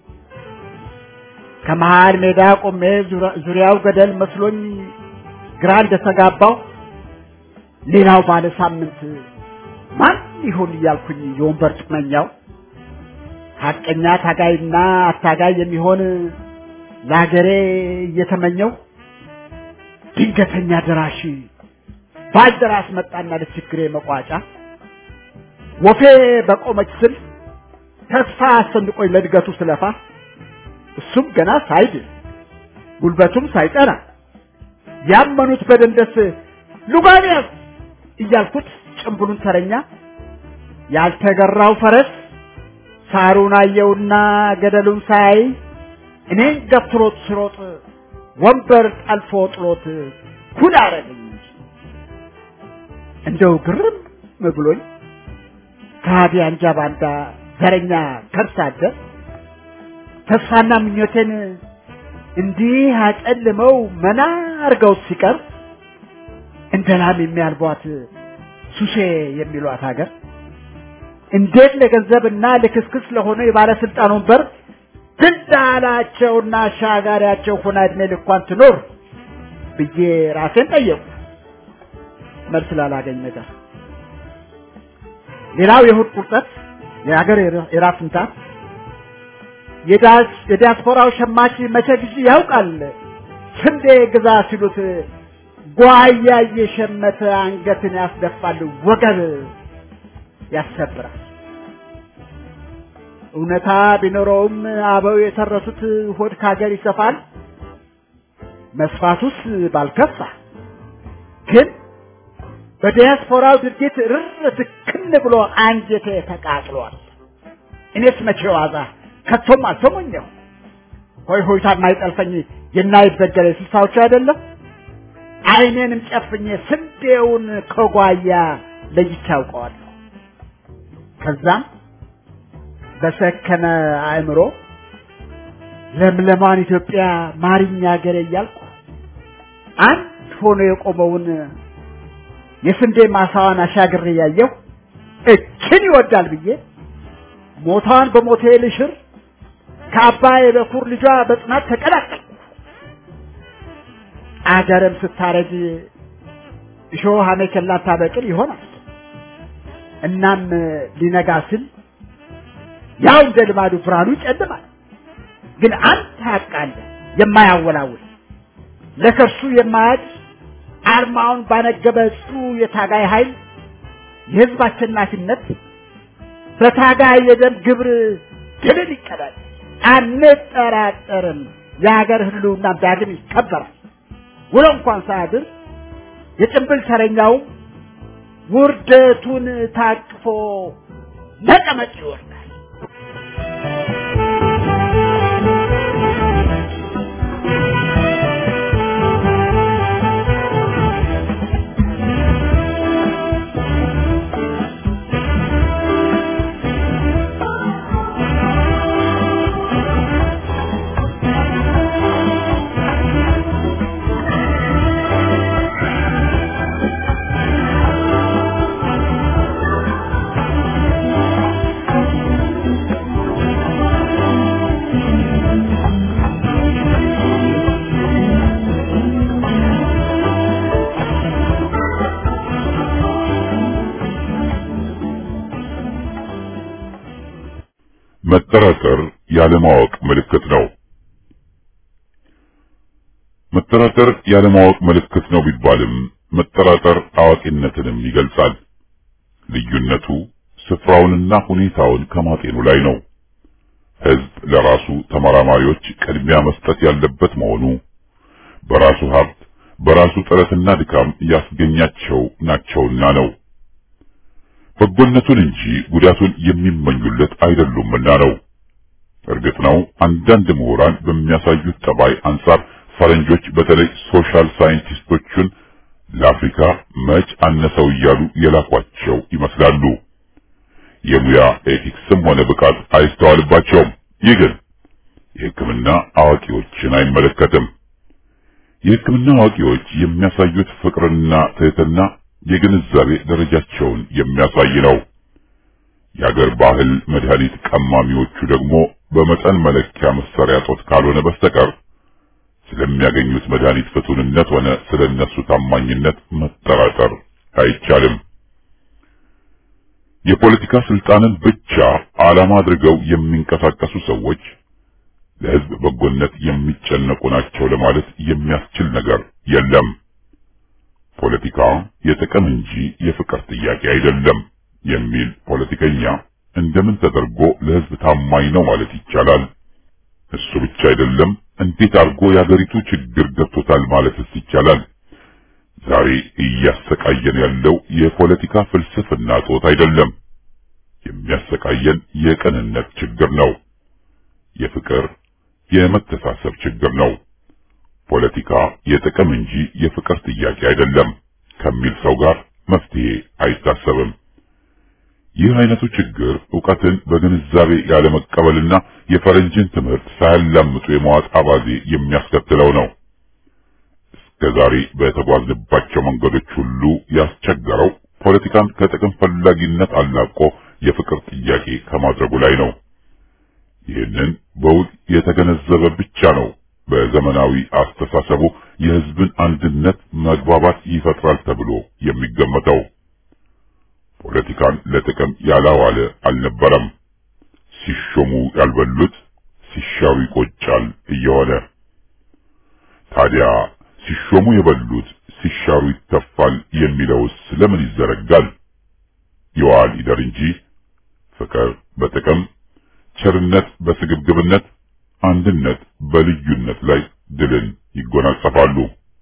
S4: ከመሃል ሜዳ ቆሜ ዙሪያው ገደል መስሎኝ ግራ እንደተጋባው ሌላው ባለ ሳምንት ማን ይሆን እያልኩኝ የወንበር ጥመኛው ሀቀኛ ታጋይና አታጋይ የሚሆን ለሀገሬ እየተመኘው ድንገተኛ ደራሽ ባልደራስ መጣና ለችግሬ መቋጫ ወፌ በቆመች ስል ተስፋ አሰንቆኝ ለእድገቱ ስለፋ እሱም ገና ሳይድ ጉልበቱም ሳይጠና ያመኑት በደንደስ ሉጋንያስ እያልኩት ጭምብሉን ተረኛ ያልተገራው ፈረስ ሳሩን አየውና ገደሉን ሳያይ እኔን ገፍትሮት ስሮጥ ወንበር ጠልፎ ጥሎት ኩል አረገኝ እንጂ እንደው ግርም ብሎኝ ከሃዲ አንጃ ባንዳ ዘረኛ ከርሳ አደር ተስፋና ምኞቴን እንዲህ አጨልመው መና አርገው ሲቀር እንደ ላም የሚያልቧት ሱሴ የሚሏት ሀገር እንዴት ለገንዘብና ለክስክስ ለሆነ የባለስልጣን ወንበር ትዳላቸውና አሻጋሪያቸው ሆና እድሜ ልኳን ትኖር ብዬ ራሴን ጠየቁ። መልስ ላላገኝ ነገር ሌላው የእሑድ ቁርጠት የሀገር የራስ ምታት የዲያስፖራው ሸማች መቼ ጊዜ ያውቃል ስንዴ ግዛ ሲሉት ጓያ እየሸመተ አንገትን ያስደፋል ወገብ ያሰብራል። እውነታ ቢኖረውም አበው የተረቱት ሆድ ከሀገር ይሰፋል፣ መስፋቱስ ባልከፋ ግን በዲያስፖራው ድርጊት ርር ትክን ብሎ አንጀቴ ተቃጥሏል። እኔስ መቼ ዋዛ ከቶም አልተሞኘው ሆይ ሆይታ የማይጠልፈኝ የማይበገር የስልሳዎቹ አይደለም። አይኔንም ጨፍኜ ስንዴውን ከጓያ ለይቼ አውቀዋለሁ። ከዛም በሰከነ አእምሮ ለምለማን ኢትዮጵያ ማሪኛ ሀገሬ እያልኩ አንድ ሆኖ የቆመውን የስንዴ ማሳዋን አሻግሬ ያየሁ እችን ይወዳል ብዬ ሞቷን በሞቴ ልሽር ከአባይ በኩር ልጇ በጽናት ተቀላቀልኩ። አገርም ስታረጅ እሾህ አሜከላ ታበቅል ይሆናል። እናም ሊነጋ ሲል ያው እንደ ልማዱ ብርሃኑ ይጨልማል። ግን አንድ ሀቅ አለ የማያወላውል ለከርሱ የማያድ አርማውን ባነገበ ጽኑ የታጋይ ኃይል የህዝብ አሸናፊነት በታጋይ የደም ግብር ድልን ይቀዳል። አንጠራጠርም። የሀገር ህልውና ዳግም ይከበራል። ውሎ እንኳን ሳያድር የጭንብል ተረኛው ውርደቱን ታቅፎ ነቀመቅ ይወርዳል።
S5: መጠራጠር ያለማወቅ ምልክት ነው። መጠራጠር ያለማወቅ ምልክት ነው ቢባልም መጠራጠር አዋቂነትንም ይገልጻል። ልዩነቱ ስፍራውንና ሁኔታውን ከማጤኑ ላይ ነው። ሕዝብ ለራሱ ተመራማሪዎች ቅድሚያ መስጠት ያለበት መሆኑ በራሱ ሀብት በራሱ ጥረትና ድካም ያስገኛቸው ናቸውና ነው። በጎነቱን እንጂ ጉዳቱን የሚመኙለት አይደሉምና ነው። እርግጥ ነው አንዳንድ ምሁራን በሚያሳዩት ጠባይ አንጻር ፈረንጆች በተለይ ሶሻል ሳይንቲስቶቹን ለአፍሪካ መች አነሰው እያሉ የላኳቸው ይመስላሉ። የሙያ ኤቲክስም ሆነ ብቃት አይስተዋልባቸውም። ይህ ግን የሕክምና አዋቂዎችን አይመለከትም። የሕክምና አዋቂዎች የሚያሳዩት ፍቅርና ትህትና የግንዛቤ ደረጃቸውን የሚያሳይ ነው። የአገር ባህል መድኃኒት ቀማሚዎቹ ደግሞ በመጠን መለኪያ መሳሪያ ጦት ካልሆነ በስተቀር ስለሚያገኙት መድኃኒት ፍቱንነት ሆነ ስለነሱ ታማኝነት መጠራጠር አይቻልም። የፖለቲካ ስልጣንን ብቻ ዓላማ አድርገው የሚንቀሳቀሱ ሰዎች ለሕዝብ በጎነት የሚጨነቁ ናቸው ለማለት የሚያስችል ነገር የለም። ፖለቲካ የጥቅም እንጂ የፍቅር ጥያቄ አይደለም የሚል ፖለቲከኛ እንደምን ተደርጎ ለሕዝብ ታማኝ ነው ማለት ይቻላል? እሱ ብቻ አይደለም፣ እንዴት አድርጎ የአገሪቱ ችግር ገብቶታል ማለትስ ይቻላል? ዛሬ እያሰቃየን ያለው የፖለቲካ ፍልስፍና ጦት አይደለም። የሚያሰቃየን የቅንነት ችግር ነው። የፍቅር የመተሳሰብ ችግር ነው። ፖለቲካ የጥቅም እንጂ የፍቅር ጥያቄ አይደለም ከሚል ሰው ጋር መፍትሄ አይታሰብም። ይህ አይነቱ ችግር ዕውቀትን በግንዛቤ ያለመቀበልና የፈረንጅን ትምህርት ሳያላምጡ የመዋጥ አባዜ የሚያስከትለው ነው። እስከ ዛሬ በተጓዝንባቸው መንገዶች ሁሉ ያስቸገረው ፖለቲካን ከጥቅም ፈላጊነት አላቆ የፍቅር ጥያቄ ከማድረጉ ላይ ነው። ይህንን በውል የተገነዘበ ብቻ ነው በዘመናዊ አስተሳሰቡ የሕዝብን አንድነት መግባባት ይፈጥራል ተብሎ የሚገመተው። ፖለቲካን ለጥቅም ያላዋለ አልነበረም። ሲሾሙ ያልበሉት ሲሻሩ ይቆጫል እየሆነ ታዲያ ሲሾሙ የበሉት ሲሻሩ ይተፋል የሚለውስ ለምን ይዘረጋል? ይዋል ይደር እንጂ ፍቅር በጥቅም ቸርነት በስግብግብነት አንድነት በልዩነት ላይ ድልን ይጎናጸፋሉ።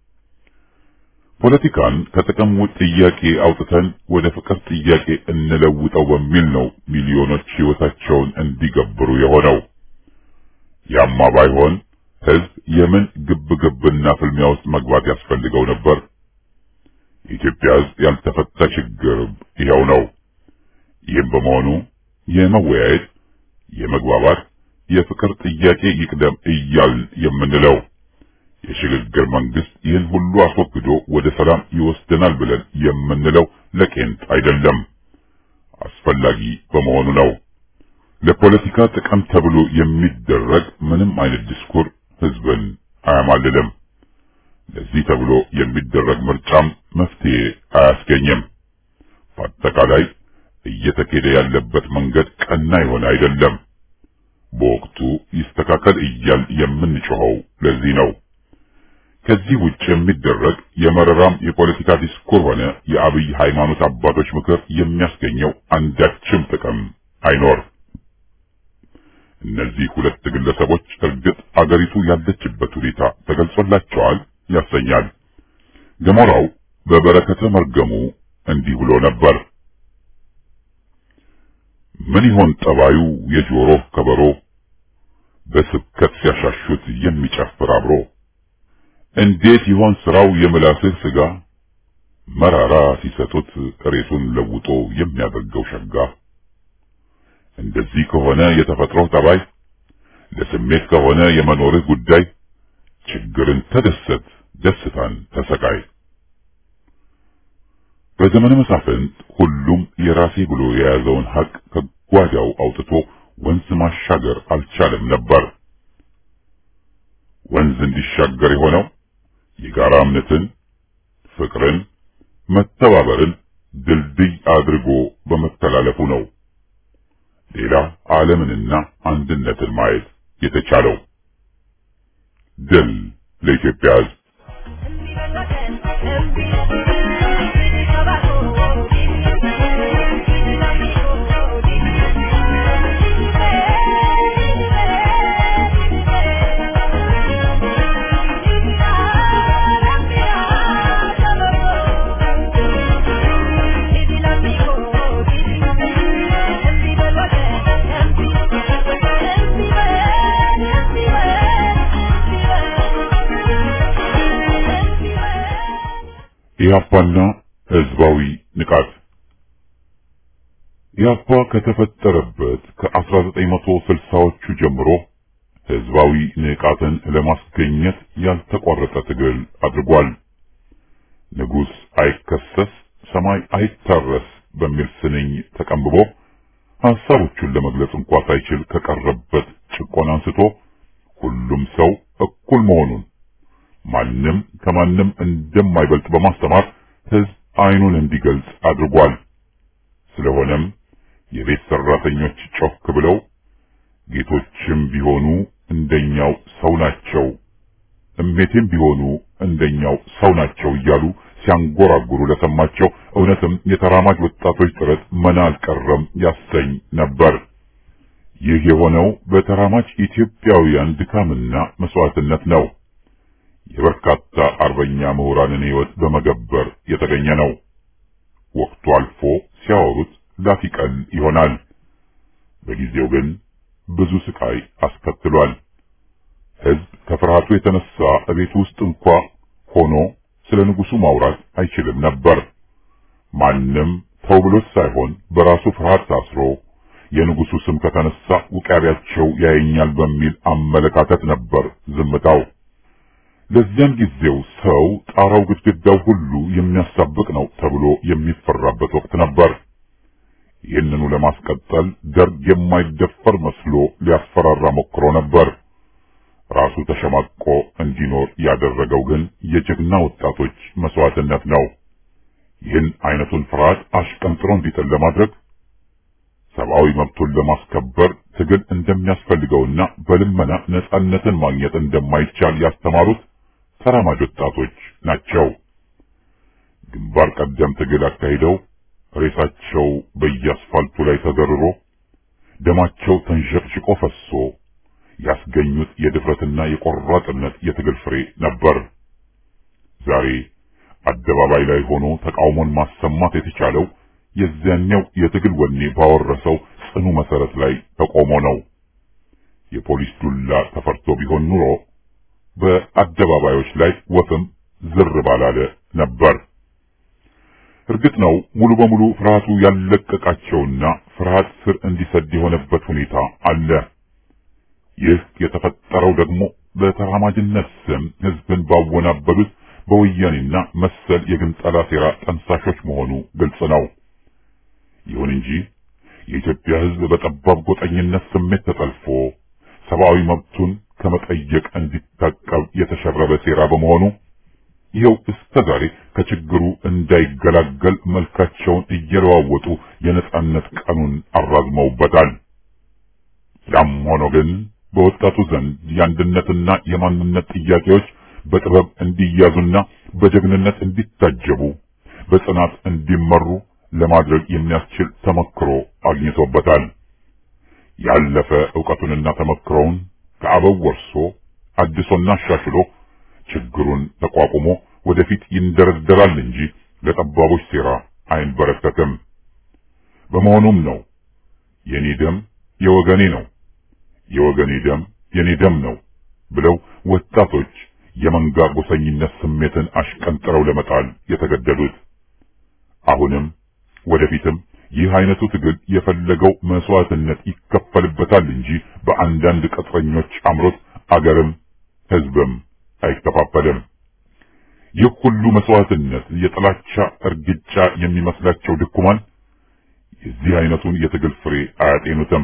S5: ፖለቲካን ከጥቅም ጥያቄ አውጥተን ወደ ፍቅር ጥያቄ እንለውጠው በሚል ነው ሚሊዮኖች ሕይወታቸውን እንዲገብሩ የሆነው። ያማ ባይሆን ሕዝብ የምን ግብግብና ፍልሚያ ውስጥ መግባት ያስፈልገው ነበር? የኢትዮጵያ ሕዝብ ያልተፈታ ችግር ይኸው ነው። ይህም በመሆኑ የመወያየት የመግባባት የፍቅር ጥያቄ ይቅደም እያልን የምንለው የሽግግር መንግስት ይህን ሁሉ አስወግዶ ወደ ሰላም ይወስደናል ብለን የምንለው ለቄንጥ አይደለም፣ አስፈላጊ በመሆኑ ነው። ለፖለቲካ ጥቅም ተብሎ የሚደረግ ምንም አይነት ዲስኩር ህዝብን አያማልልም። ለዚህ ተብሎ የሚደረግ ምርጫም መፍትሄ አያስገኝም። በአጠቃላይ እየተኬደ ያለበት መንገድ ቀና የሆነ አይደለም። በወቅቱ ይስተካከል እያል የምንጮኸው ለዚህ ነው። ከዚህ ውጭ የሚደረግ የመረራም የፖለቲካ ዲስኩር ሆነ የአብይ ሃይማኖት አባቶች ምክር የሚያስገኘው አንዳችም ጥቅም አይኖር። እነዚህ ሁለት ግለሰቦች እርግጥ አገሪቱ ያለችበት ሁኔታ ተገልጾላቸዋል ያሰኛል። ገሞራው በበረከተ መርገሙ እንዲህ ብሎ ነበር። ምን ይሆን ጠባዩ የጆሮ ከበሮ በስብከት ሲያሻሹት የሚጨፍር አብሮ እንዴት ይሆን ስራው የምላስህ ስጋ መራራ ሲሰጡት ሬሱን ለውጦ የሚያደርገው ሸጋ እንደዚህ ከሆነ የተፈጥሮ ጠባይ ለስሜት ከሆነ የመኖርህ ጉዳይ ችግርን ተደሰት ደስታን ተሰቃይ በዘመነ መሳፍንት ሁሉም የራሴ ብሎ የያዘውን ሀቅ ከጓዳው አውጥቶ ወንዝ ማሻገር አልቻለም ነበር። ወንዝ እንዲሻገር የሆነው የጋራ እምነትን፣ ፍቅርን፣ መተባበርን ድልድይ አድርጎ በመተላለፉ ነው። ሌላ ዓለምንና አንድነትን ማየት የተቻለው ድል ለኢትዮጵያ ሕዝብ። ኢያፓና ህዝባዊ ንቃት ኢያፓ ከተፈጠረበት ከ1960ዎቹ ጀምሮ ህዝባዊ ንቃትን ለማስገኘት ያልተቋረጠ ትግል አድርጓል። ንጉሥ አይከሰስ ሰማይ አይታረስ በሚል ስንኝ ተቀንብቦ ሐሳቦቹን ለመግለጽ እንኳ ሳይችል ከቀረበት ጭቆና አንስቶ ሁሉም ሰው እኩል መሆኑን ማንም ከማንም እንደማይበልጥ በማስተማር ህዝብ አይኑን እንዲገልጽ አድርጓል። ስለሆነም የቤት ሰራተኞች ጮክ ብለው ጌቶችም ቢሆኑ እንደኛው ሰው ናቸው፣ እሜቴም ቢሆኑ እንደኛው ሰው ናቸው እያሉ ሲያንጎራጉሩ ለሰማቸው እውነትም የተራማጅ ወጣቶች ጥረት መና አልቀረም ያሰኝ ነበር። ይህ የሆነው በተራማጅ ኢትዮጵያውያን ድካምና መስዋዕትነት ነው። የበርካታ አርበኛ ምሁራንን ህይወት በመገበር የተገኘ ነው። ወቅቱ አልፎ ሲያወሩት ላፊቀል ይሆናል። በጊዜው ግን ብዙ ስቃይ አስከትሏል። ህዝብ ከፍርሃቱ የተነሳ እቤት ውስጥ እንኳ ሆኖ ስለ ንጉሱ ማውራት አይችልም ነበር። ማንም ተው ብሎት ሳይሆን በራሱ ፍርሃት ታስሮ የንጉሱ ስም ከተነሳ ውቃቢያቸው ያየኛል በሚል አመለካከት ነበር ዝምታው። ለዚያን ጊዜው ሰው ጣራው ግድግዳው ሁሉ የሚያሳብቅ ነው ተብሎ የሚፈራበት ወቅት ነበር። ይህንኑ ለማስቀጠል ደርግ የማይደፈር መስሎ ሊያስፈራራ ሞክሮ ነበር። ራሱ ተሸማቆ እንዲኖር ያደረገው ግን የጀግና ወጣቶች መስዋዕትነት ነው። ይህን አይነቱን ፍርሃት አሽቀንጥሮ እንዲጥል ለማድረግ ሰብአዊ መብቱን ለማስከበር ትግል እንደሚያስፈልገውና በልመና ነጻነትን ማግኘት እንደማይቻል ያስተማሩት ተራማጅ ወጣቶች ናቸው። ግንባር ቀደም ትግል አካሂደው ሬሳቸው በየአስፋልቱ ላይ ተዘርሮ ደማቸው ተንሸቅሽቆ ፈሶ ያስገኙት የድፍረትና የቆራጥነት የትግል ፍሬ ነበር። ዛሬ አደባባይ ላይ ሆኖ ተቃውሞን ማሰማት የተቻለው የዚያኛው የትግል ወኔ ባወረሰው ጽኑ መሰረት ላይ ተቆሞ ነው። የፖሊስ ዱላ ተፈርቶ ቢሆን ኑሮ በአደባባዮች ላይ ወፍም ዝር ባላለ ነበር። እርግጥ ነው ሙሉ በሙሉ ፍርሃቱ ያለቀቃቸውና ፍርሃት ስር እንዲሰድ የሆነበት ሁኔታ አለ። ይህ የተፈጠረው ደግሞ በተራማጅነት ስም ህዝብን ባወናበሉት በወያኔና መሰል የግንጠላ ሴራ ጠንሳሾች መሆኑ ግልጽ ነው። ይሁን እንጂ የኢትዮጵያ ህዝብ በጠባብ ጎጠኝነት ስሜት ተጠልፎ ሰብአዊ መብቱን ከመጠየቅ እንዲታቀብ የተሸረበ ሴራ በመሆኑ ይኸው እስከ ዛሬ ከችግሩ እንዳይገላገል መልካቸውን እየለዋወጡ የነጻነት ቀኑን አራዝመውበታል። ያም ሆኖ ግን በወጣቱ ዘንድ የአንድነትና የማንነት ጥያቄዎች በጥበብ እንዲያዙና በጀግንነት እንዲታጀቡ በጽናት እንዲመሩ ለማድረግ የሚያስችል ተመክሮ አግኝቶበታል። ያለፈ ዕውቀቱንና ተመክሮውን ከአበው ወርሶ አድሶና አሻሽሎ ችግሩን ተቋቁሞ ወደፊት ይንደረደራል እንጂ ለጠባቦች ሴራ አይንበረከክም። በመሆኑም ነው የኔ ደም የወገኔ ነው፣ የወገኔ ደም የኔ ደም ነው ብለው ወጣቶች የመንጋ ጎሰኝነት ስሜትን አሽቀንጥረው ለመጣል የተገደዱት። አሁንም ወደፊትም ይህ አይነቱ ትግል የፈለገው መስዋዕትነት ይከፈልበታል እንጂ በአንዳንድ ቅጥረኞች አምሮት አገርም ሕዝብም አይከፋፈልም። ይህ ሁሉ መስዋዕትነት የጥላቻ እርግጫ የሚመስላቸው ድኩማን የዚህ አይነቱን የትግል ፍሬ አያጤኑትም።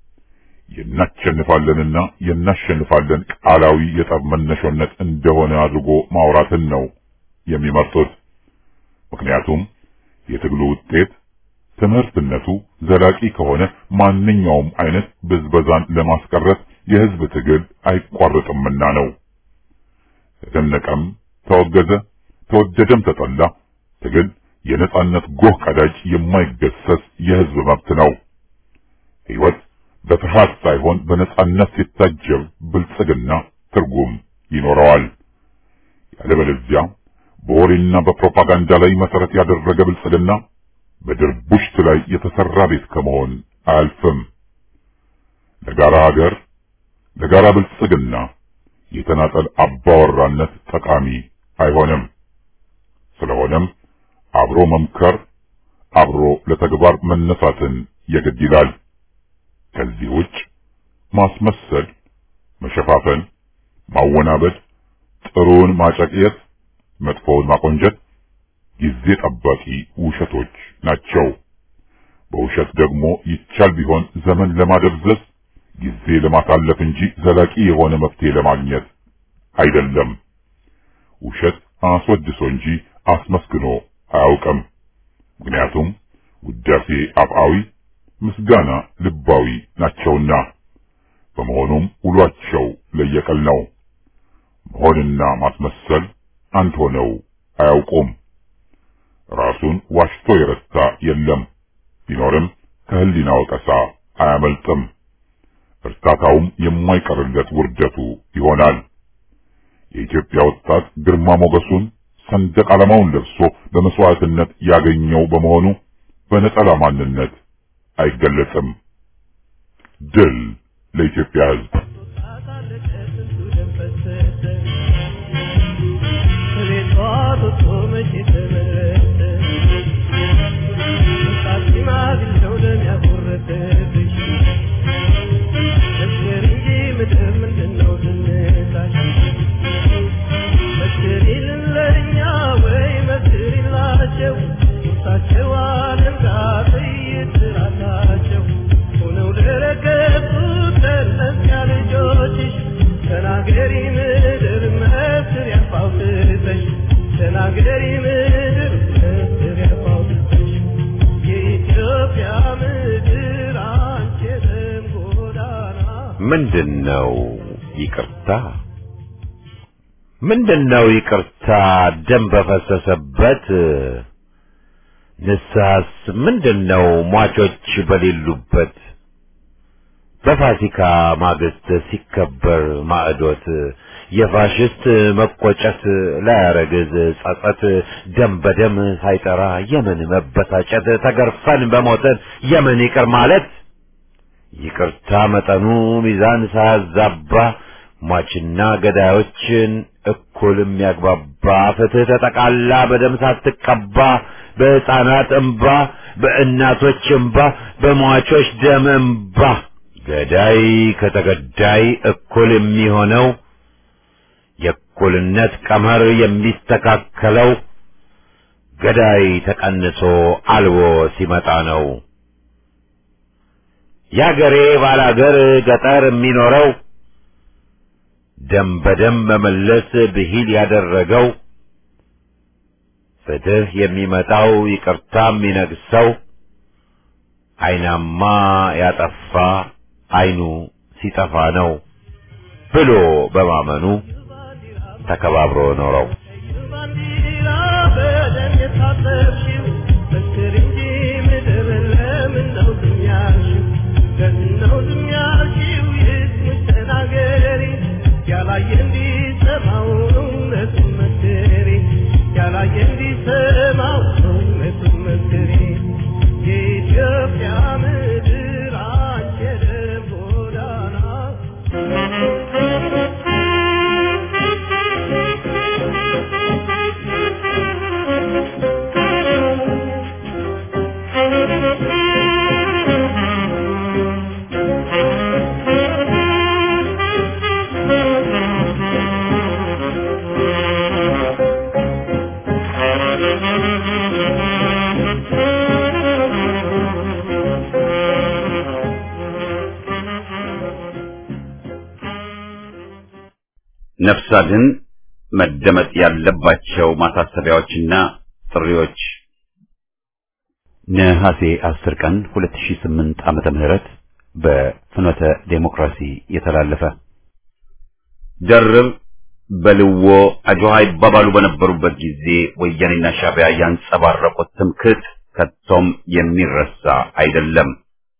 S5: የናሸንፋለንና የናሸንፋለን ቃላዊ የጠብ መነሾነት እንደሆነ አድርጎ ማውራትን ነው የሚመርጡት። ምክንያቱም የትግሉ ውጤት ትምህርትነቱ ዘላቂ ከሆነ ማንኛውም አይነት ብዝበዛን ለማስቀረት የህዝብ ትግል አይቋረጥምና ነው። ተደነቀም፣ ተወገዘ፣ ተወደደም ተጠላ ትግል የነጻነት ጎህ ቀዳጅ የማይገሰስ የህዝብ መብት ነው። ሕይወት በፍርሃት ሳይሆን በነጻነት ሲታጀብ ብልጽግና ትርጉም ይኖረዋል። ያለበለዚያ በወሬና በፕሮፓጋንዳ ላይ መሰረት ያደረገ ብልጽግና በድርቡሽት ላይ የተሰራ ቤት ከመሆን አያልፍም። ለጋራ ሀገር፣ ለጋራ ብልጽግና የተናጠል አባወራነት ጠቃሚ አይሆንም። ስለሆነም አብሮ መምከር፣ አብሮ ለተግባር መነሳትን የግድ ይላል። ከዚህ ውጭ ማስመሰል፣ መሸፋፈን፣ ማወናበድ፣ ጥሩውን ማጨቅየት፣ መጥፎውን ማቆንጀት ጊዜ ጠባቂ ውሸቶች ናቸው። በውሸት ደግሞ ይቻል ቢሆን ዘመን ለማደብዘዝ ጊዜ ለማሳለፍ እንጂ ዘላቂ የሆነ መፍትሄ ለማግኘት አይደለም። ውሸት አስወድሶ እንጂ አስመስግኖ አያውቅም። ምክንያቱም ውዳሴ አፍአዊ፣ ምስጋና ልባዊ ናቸውና። በመሆኑም ውሏቸው ለየቀል ነው። መሆንና ማስመሰል አንድ ሆነው አያውቁም። ራሱን ዋሽቶ የረታ የለም። ቢኖርም ከህሊና ወቀሳ አያመልጥም። እርታታውም የማይቀርለት ውርደቱ ይሆናል። የኢትዮጵያ ወጣት ግርማ ሞገሱን ሰንደቅ ዓላማውን ለብሶ በመስዋዕትነት ያገኘው በመሆኑ በነጠላ ማንነት አይገለጽም። ድል ለኢትዮጵያ ሕዝብ!
S1: ምንድነው ይቅርታ? ምንድነው ይቅርታ? ደም በፈሰሰበት ንስሐስ ምንድን ነው ሟቾች በሌሉበት በፋሲካ ማግስት ሲከበር ማዕዶት የፋሽስት መቆጨት ላያረግዝ ጸጸት ደም በደም ሳይጠራ የምን መበሳጨት ተገርፈን በሞትን የምን ይቅር ማለት ይቅርታ መጠኑ ሚዛን ሳያዛባ ሟችና ገዳዮችን እኩል የሚያግባባ ፍትህ ተጠቃላ በደም ሳትቀባ በሕፃናት እንባ በእናቶች እንባ በሟቾች ደም እንባ ገዳይ ከተገዳይ እኩል የሚሆነው የእኩልነት ቀመር የሚስተካከለው ገዳይ ተቀንሶ አልቦ ሲመጣ ነው። ያገሬ ባላገር ገጠር የሚኖረው ደም በደም መመለስ ብሂል ያደረገው ፍትህ የሚመጣው ይቅርታ የሚነግሰው አይናማ ያጠፋ አይኑ ሲጠፋ ነው ብሎ በማመኑ ተከባብሮ ኖረው
S6: ባንዲራ በደም የታጠብሽው መስክር እንጂ ምድር ለምን ነው ዝም ያልሽው? ለምን ነው ዝም ያልሽው? ይስሙሽ ተናገሪ ያላየ እንዲሰማው እውነቱን መስክሪ ያላየ እንዲሰማው እውነቱን መስክሪ የኢትዮጵያ ምድር አንቺ የደም ጎዳና
S1: ነፍስ አድን መደመጥ ያለባቸው ማሳሰቢያዎችና ጥሪዎች ነሐሴ 10 ቀን 2008 ዓመተ ምህረት በፍኖተ ዴሞክራሲ የተላለፈ ደርብ በልዎ አጆሃ ይባባሉ በነበሩበት ጊዜ ወያኔና ሻዕቢያ ያንጸባረቁት ትምክህት ከቶም የሚረሳ አይደለም።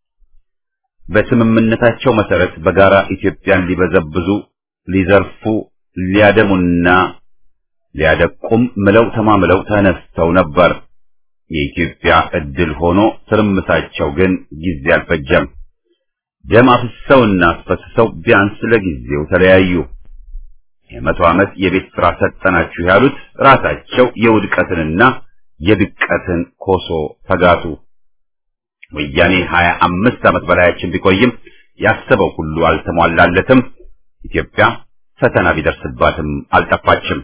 S1: በስምምነታቸው መሰረት በጋራ ኢትዮጵያን ሊበዘብዙ ሊዘርፉ ሊያደሙና ሊያደቁም ምለው ተማምለው ተነስተው ነበር። የኢትዮጵያ እድል ሆኖ ትርምሳቸው ግን ጊዜ አልፈጀም። ደም አፍሰውና አስፈስሰው ቢያንስ ለጊዜው ተለያዩ። የመቶ ዓመት የቤት ስራ ሰጠናችሁ ያሉት ራሳቸው የውድቀትንና የድቀትን ኮሶ ተጋቱ። ወያኔ ሀያ አምስት ዓመት በላያችን ቢቆይም ያሰበው ሁሉ አልተሟላለትም። ኢትዮጵያ ፈተና ቢደርስባትም አልጠፋችም።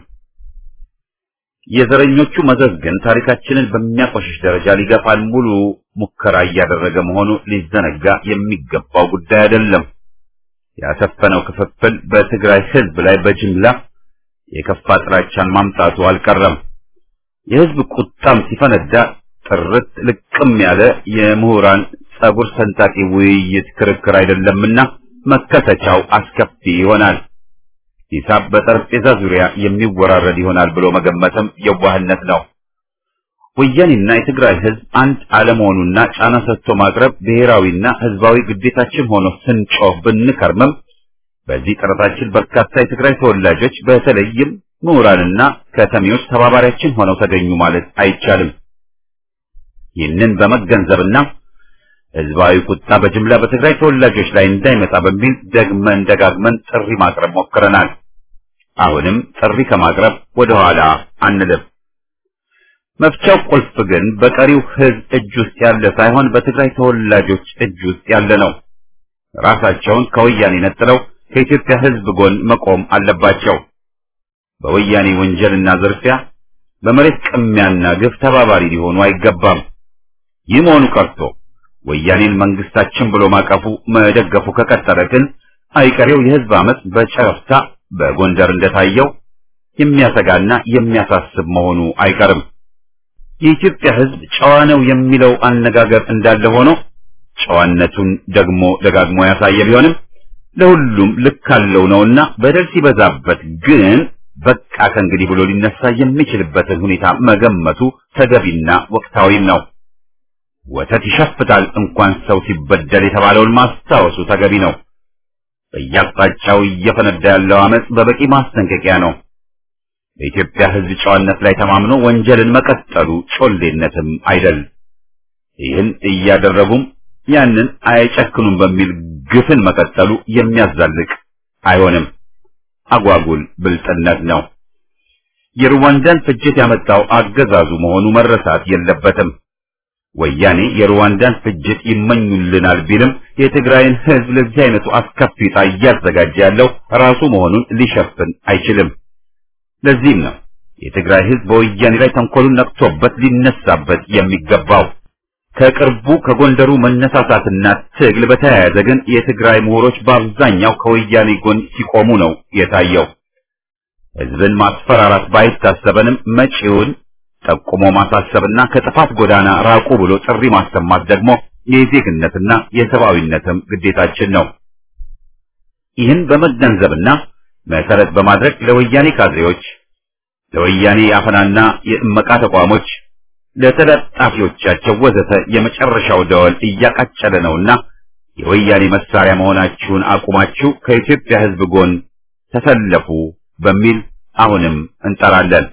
S1: የዘረኞቹ መዘዝ ግን ታሪካችንን በሚያቆሽሽ ደረጃ ሊገፋን ሙሉ ሙከራ እያደረገ መሆኑ ሊዘነጋ የሚገባው ጉዳይ አይደለም። ያሰፈነው ክፍፍል በትግራይ ሕዝብ ላይ በጅምላ የከፋ ጥላቻን ማምጣቱ አልቀረም። የሕዝብ ቁጣም ሲፈነዳ ጥርት ልቅም ያለ የምሁራን ጸጉር ሰንጣቂ ውይይት ክርክር አይደለምና መከሰቻው አስከፊ ይሆናል። ሂሳብ በጠረጴዛ ዙሪያ የሚወራረድ ይሆናል ብሎ መገመትም የዋህነት ነው። ወያኔና የትግራይ ህዝብ አንድ አለመሆኑና ጫና ሰጥቶ ማቅረብ ብሔራዊና ህዝባዊ ግዴታችን ሆኖ ስንጮህ ብንከርምም በዚህ ጥረታችን በርካታ የትግራይ ተወላጆች በተለይም ምሁራንና ከተሜዎች ተባባሪያችን ሆነው ተገኙ ማለት አይቻልም። ይህንን በመገንዘብና ህዝባዊ ቁጣ በጅምላ በትግራይ ተወላጆች ላይ እንዳይመጣ በሚል ደግመን ደጋግመን ጥሪ ማቅረብ ሞክረናል። አሁንም ጥሪ ከማቅረብ ወደ ኋላ አንልም። መፍቻው ቁልፍ ግን በቀሪው ህዝብ እጅ ውስጥ ያለ ሳይሆን በትግራይ ተወላጆች እጅ ውስጥ ያለ ነው። ራሳቸውን ከወያኔ ነጥለው ከኢትዮጵያ ህዝብ ጎን መቆም አለባቸው። በወያኔ ወንጀልና ዝርፊያ፣ በመሬት ቅሚያና ግፍ ተባባሪ ሊሆኑ አይገባም። ይህ መሆኑ ቀርቶ ወያኔን መንግስታችን ብሎ ማቀፉ መደገፉ ከቀጠለ ግን አይቀሬው የህዝብ አመፅ በጨረፍታ በጎንደር እንደታየው የሚያሰጋና የሚያሳስብ መሆኑ አይቀርም። የኢትዮጵያ ህዝብ ጨዋ ነው የሚለው አነጋገር እንዳለ ሆኖ ጨዋነቱን ደግሞ ደጋግሞ ያሳየ ቢሆንም ለሁሉም ልክ አለው ነውና በደል ሲበዛበት ግን በቃ ከእንግዲህ ብሎ ሊነሳ የሚችልበትን ሁኔታ መገመቱ ተገቢና ወቅታዊም ነው። ወተት ይሸፍታል እንኳን ሰው ሲበደል የተባለውን ማስታወሱ ተገቢ ነው። በየአቅጣጫው እየፈነዳ ያለው አመጽ በበቂ ማስጠንቀቂያ ነው። በኢትዮጵያ ሕዝብ ጨዋነት ላይ ተማምኖ ወንጀልን መቀጠሉ ጮሌነትም አይደል። ይህን እያደረጉም ያንን አይጨክኑም በሚል ግፍን መቀጠሉ የሚያዛልቅ አይሆንም። አጓጉል ብልጥነት ነው። የሩዋንዳን ፍጅት ያመጣው አገዛዙ መሆኑ መረሳት የለበትም። ወያኔ የሩዋንዳን ፍጅት ይመኙልናል ቢልም የትግራይን ሕዝብ ለዚህ አይነቱ አስከፊ ዕጣ እያዘጋጀ ያለው ራሱ መሆኑን ሊሸፍን አይችልም። ለዚህም ነው የትግራይ ሕዝብ በወያኔ ላይ ተንኮሉን ነቅቶበት ሊነሳበት የሚገባው። ከቅርቡ ከጎንደሩ መነሳሳትና ትግል በተያያዘ ግን የትግራይ ምሁሮች በአብዛኛው ከወያኔ ጎን ሲቆሙ ነው የታየው። ሕዝብን ማስፈራራት ባይታሰበንም መጪውን ጠቁሞ ማሳሰብና ከጥፋት ጎዳና ራቁ ብሎ ጥሪ ማሰማት ደግሞ የዜግነትና የሰብአዊነትም ግዴታችን ነው። ይህን በመገንዘብና መሰረት በማድረግ ለወያኔ ካድሬዎች፣ ለወያኔ የአፈናና የእመቃ ተቋሞች፣ ለተለጣፊዎቻቸው ወዘተ የመጨረሻው ደወል እያቃጨለ ነውና የወያኔ መሳሪያ መሆናችሁን አቁማችሁ ከኢትዮጵያ ሕዝብ ጎን ተሰለፉ በሚል አሁንም እንጠራለን።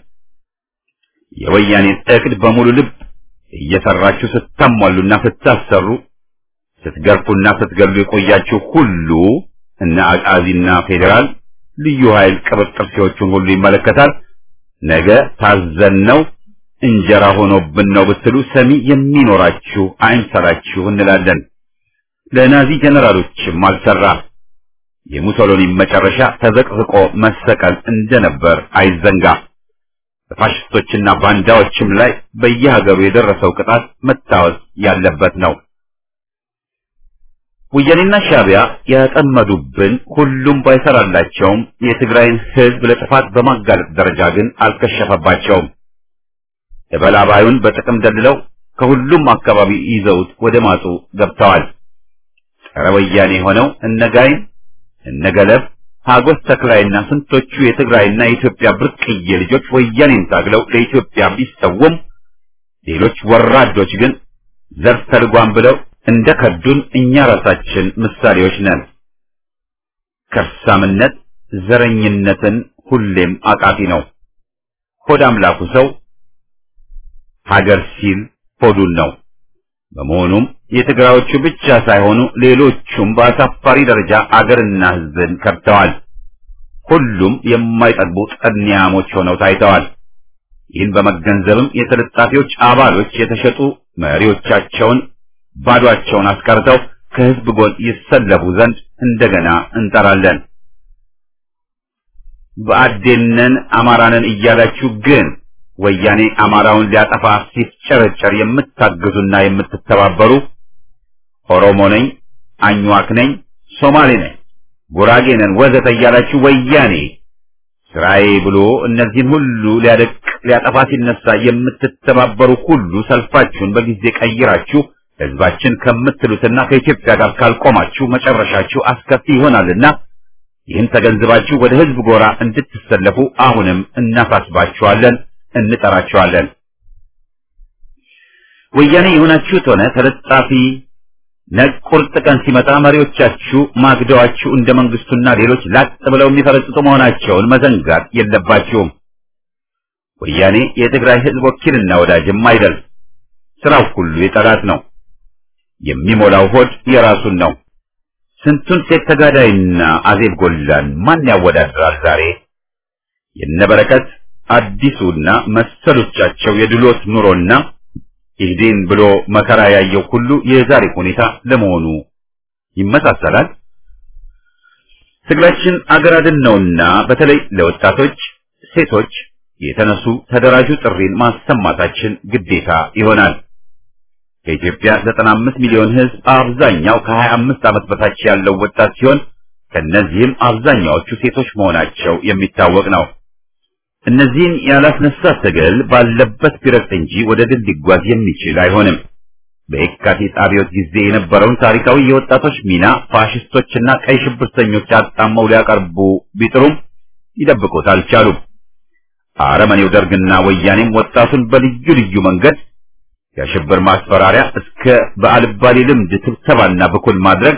S1: የወያኔን እቅድ በሙሉ ልብ እየሰራችሁ ስታሟሉና ስታሰሩ ስትገርፉና ስትገሉ የቆያችሁ ሁሉ እነ አቃዚና ፌዴራል ልዩ ኃይል ቅብጥርሴዎቹን ሁሉ ይመለከታል። ነገ ታዘነው እንጀራ ሆኖብን ነው ብትሉ ሰሚ የሚኖራችሁ አይምሰላችሁ እንላለን። ለናዚ ጀነራሎችም አልሰራ። የሙሶሎኒ መጨረሻ ተዘቅዝቆ መሰቀል እንደነበር አይዘንጋ። በፋሽስቶችና ባንዳዎችም ላይ በየሀገሩ የደረሰው ቅጣት መታወስ ያለበት ነው። ወያኔና ሻዕቢያ ያጠመዱብን ሁሉም ባይሰራላቸውም የትግራይን ሕዝብ ለጥፋት በማጋለጥ ደረጃ ግን አልከሸፈባቸውም። እበላባዩን በጥቅም ደልለው ከሁሉም አካባቢ ይዘውት ወደ ማጡ ገብተዋል። ጸረ ወያኔ ሆነው እነጋይን እነገለብ ሀጎስ ተክላይና ስንቶቹ የትግራይና የኢትዮጵያ ብርቅዬ ልጆች ወያኔን ታግለው ለኢትዮጵያ ቢሰውም ሌሎች ወራዶች ግን ዘር ተልጓም ብለው እንደ ከዱን እኛ ራሳችን ምሳሌዎች ነን። ከርሳምነት ዘረኝነትን ሁሌም አቃፊ ነው። ሆድ አምላኩ ሰው ሀገር ሲል ሆዱን ነው። በመሆኑም የትግራዮቹ ብቻ ሳይሆኑ ሌሎቹም በአሳፋሪ ደረጃ አገርና ሕዝብን ከድተዋል። ሁሉም የማይጠግቡ ጠንያሞች ሆነው ታይተዋል። ይህን በመገንዘብም የተለጣፊዎች አባሎች የተሸጡ መሪዎቻቸውን ባዷቸውን አስቀርተው ከሕዝብ ጎን ይሰለፉ ዘንድ እንደገና እንጠራለን። በአዴነን አማራንን እያላችሁ ግን ወያኔ አማራውን ሊያጠፋ ሲፍጨረጨር የምታግዙና የምትተባበሩ ኦሮሞ ነኝ፣ አኝዋክ ነኝ፣ ሶማሌ ነኝ፣ ጉራጌ ነን ወዘተ እያላችሁ ወያኔ ስራዬ ብሎ እነዚህን ሁሉ ሊያደቅ ሊያጠፋ ሲነሳ የምትተባበሩ ሁሉ ሰልፋችሁን በጊዜ ቀይራችሁ ህዝባችን ከምትሉትና ከኢትዮጵያ ጋር ካልቆማችሁ መጨረሻችሁ አስከፊ ይሆናልና ይህን ተገንዝባችሁ ወደ ህዝብ ጎራ እንድትሰለፉ አሁንም እናሳስባችኋለን፣ እንጠራችኋለን። ወያኔ የሆናችሁት ሆነ ተለጣፊ ነግ ቁርጥ ቀን ሲመጣ መሪዎቻችሁ ማግደዋችሁ እንደ መንግስቱና ሌሎች ላጥ ብለው የሚፈረጥጡ መሆናቸውን መዘንጋት የለባችሁም። ወያኔ የትግራይ ህዝብ ወኪልና ወዳጅም አይደል። ስራው ሁሉ የጠላት ነው። የሚሞላው ሆድ የራሱን ነው። ስንቱን ሴት ተጋዳይና አዜብ ጎላን ማን ያወዳድራል ዛሬ? የነበረከት አዲሱና መሰሎቻቸው የድሎት ኑሮና ኢህዴን ብሎ መከራ ያየው ሁሉ የዛሬ ሁኔታ ለመሆኑ ይመሳሰላል። ትግላችን አገር አድን ነውና በተለይ ለወጣቶች፣ ሴቶች የተነሱ ተደራጁ ጥሪን ማሰማታችን ግዴታ ይሆናል። ከኢትዮጵያ 95 ሚሊዮን ህዝብ አብዛኛው ከ25 ዓመት በታች ያለው ወጣት ሲሆን ከነዚህም አብዛኛዎቹ ሴቶች መሆናቸው የሚታወቅ ነው። እነዚህን ያላስነሳ ትግል ባለበት ቢረግጥ እንጂ ወደ ድል ሊጓዝ የሚችል አይሆንም። በየካቲት አብዮት ጊዜ የነበረውን ታሪካዊ የወጣቶች ሚና ፋሽስቶችና ቀይ ሽብርተኞች አጣመው ሊያቀርቡ ቢጥሩም ሊደብቁት አልቻሉም። አረመኔው ደርግና ወያኔም ወጣቱን በልዩ ልዩ መንገድ የሽብር ማስፈራሪያ እስከ በአልባሌ ልምድ ስብሰባና ብኩል ማድረግ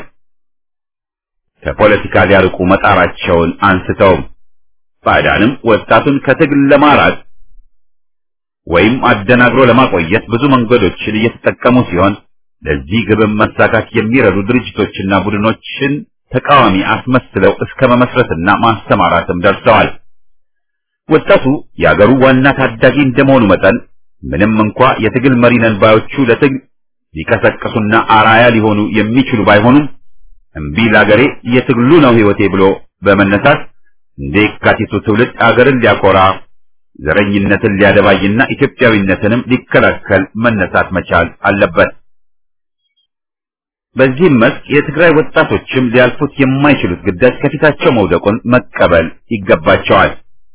S1: ከፖለቲካ ሊያርቁ መጣራቸውን አንስተውም ባዕዳንም ወጣቱን ከትግል ለማራቅ ወይም አደናግሮ ለማቆየት ብዙ መንገዶችን እየተጠቀሙ ሲሆን ለዚህ ግብም መሳካት የሚረዱ ድርጅቶችና ቡድኖችን ተቃዋሚ አስመስለው እስከ መመስረትና ማስተማራትም ደርሰዋል። ወጣቱ የአገሩ ዋና ታዳጊ እንደመሆኑ መጠን ምንም እንኳ የትግል መሪ ነን ባዮቹ ለትግል ሊቀሰቅሱና አራያ ሊሆኑ የሚችሉ ባይሆኑም እምቢ ለአገሬ የትግሉ ነው ሕይወቴ ብሎ በመነሳት እንደ የካቲቱ ትውልድ አገርን ሊያኮራ ዘረኝነትን ሊያደባይና ኢትዮጵያዊነትንም ሊከላከል መነሳት መቻል አለበት። በዚህም መስክ የትግራይ ወጣቶችም ሊያልፉት የማይችሉት ግዳጅ ከፊታቸው መውደቁን መቀበል ይገባቸዋል።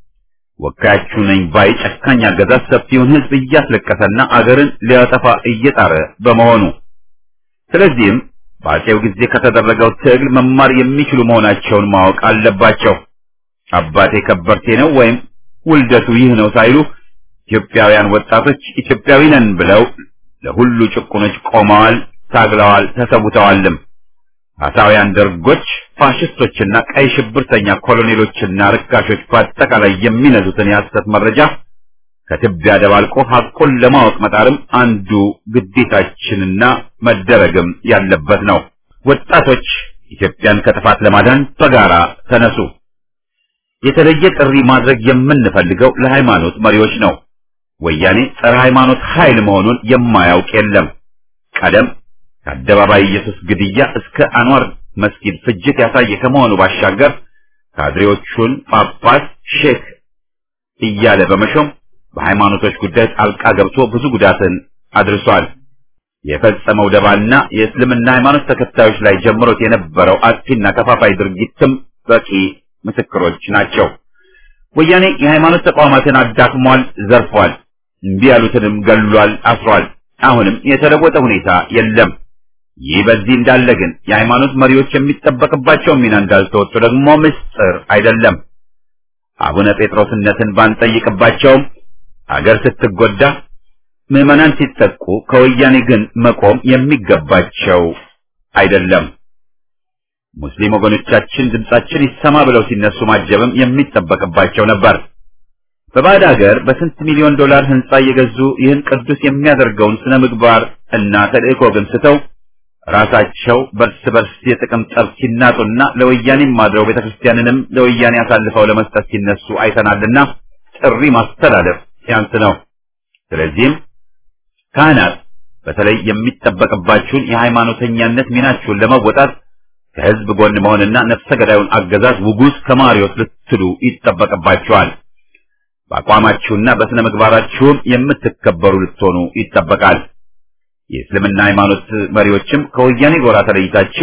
S1: ወካያችሁ ነኝ ባይ ጨካኝ አገዛዝ ሰፊውን ሕዝብ እያስለቀሰና አገርን ሊያጠፋ እየጣረ በመሆኑ ስለዚህም በአፄው ጊዜ ከተደረገው ትግል መማር የሚችሉ መሆናቸውን ማወቅ አለባቸው። አባቴ ከበርቴ ነው ወይም ውልደቱ ይህ ነው ሳይሉ ኢትዮጵያውያን ወጣቶች ኢትዮጵያዊ ነን ብለው ለሁሉ ጭቁኖች ቆመዋል፣ ታግለዋል፣ ተሰውተዋልም። አሳውያን ደርጎች፣ ፋሽስቶችና ቀይ ሽብርተኛ ኮሎኔሎችና ርካሾች በአጠቃላይ የሚነዙትን የሐሰት መረጃ ከትቢያ ደባልቆ ሐቁን ለማወቅ መጣርም አንዱ ግዴታችንና መደረግም ያለበት ነው። ወጣቶች ኢትዮጵያን ከጥፋት ለማዳን በጋራ ተነሱ። የተለየ ጥሪ ማድረግ የምንፈልገው ለሃይማኖት መሪዎች ነው። ወያኔ ጸረ ሃይማኖት ኃይል መሆኑን የማያውቅ የለም። ቀደም ከአደባባይ ኢየሱስ ግድያ እስከ አንዋር መስጊድ ፍጅት ያሳየ ከመሆኑ ባሻገር ካድሬዎቹን ጳጳስ፣ ሼክ እያለ በመሾም በሃይማኖቶች ጉዳይ ጣልቃ ገብቶ ብዙ ጉዳትን አድርሷል። የፈጸመው ደባና የእስልምና ሃይማኖት ተከታዮች ላይ ጀምሮት የነበረው አጥፊና ከፋፋይ ድርጊትም በቂ ምስክሮች ናቸው። ወያኔ የሃይማኖት ተቋማትን አዳክሟል፣ ዘርፏል፣ እምቢ ያሉትንም ገሏል፣ አስሯል። አሁንም የተለወጠ ሁኔታ የለም። ይህ በዚህ እንዳለ ግን የሃይማኖት መሪዎች የሚጠበቅባቸው ሚና እንዳልተወጡ ደግሞ ምስጢር አይደለም። አቡነ ጴጥሮስነትን ባንጠይቅባቸውም አገር ስትጎዳ ምዕመናን ሲጠቁ ከወያኔ ግን መቆም የሚገባቸው አይደለም። ሙስሊም ወገኖቻችን ድምጻችን ይሰማ ብለው ሲነሱ ማጀብም የሚጠበቅባቸው ነበር። በባዕድ ሀገር በስንት ሚሊዮን ዶላር ህንጻ እየገዙ ይህን ቅዱስ የሚያደርገውን ስነ ምግባር እና ተልእኮ ግን ስተው ራሳቸው በርስ በርስ የጥቅም ጠብ ሲናጡና ለወያኔም ማድረው ቤተክርስቲያንንም ለወያኔ አሳልፈው ለመስጠት ሲነሱ አይተናልና ጥሪ ማስተላለፍ ሲያንስ ነው። ስለዚህም ካህናት በተለይ የሚጠበቅባችሁን የሃይማኖተኛነት ሚናችሁን ለመወጣት ከህዝብ ጎን መሆንና ነፍሰ ገዳዩን አገዛዝ ውጉዝ ከማሪዎስ ልትሉ ይጠበቅባችኋል። በአቋማችሁና በስነ ምግባራችሁም የምትከበሩ ልትሆኑ ይጠበቃል። የእስልምና ሃይማኖት መሪዎችም ከወያኔ ጎራ ተለይታችሁ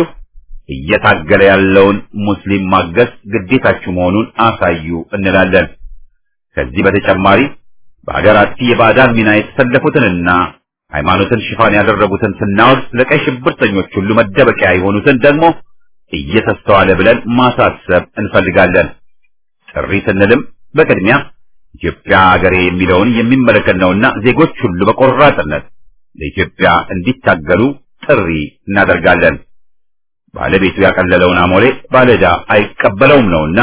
S1: እየታገለ ያለውን ሙስሊም ማገዝ ግዴታችሁ መሆኑን አሳዩ እንላለን። ከዚህ በተጨማሪ በሀገር አጥፊ የባዕዳን ሚና የተሰለፉትንና ሃይማኖትን ሽፋን ያደረጉትን ስናወግዝ ለቀይ ሽብርተኞች ሁሉ መደበቂያ የሆኑትን ደግሞ እየተስተዋለ ብለን ማሳሰብ እንፈልጋለን። ጥሪ ስንልም በቅድሚያ ኢትዮጵያ አገሬ የሚለውን የሚመለከት ነውና ዜጎች ሁሉ በቆራጥነት ለኢትዮጵያ እንዲታገሉ ጥሪ እናደርጋለን። ባለቤቱ ያቀለለውን አሞሌ ባለዕዳ አይቀበለውም ነውና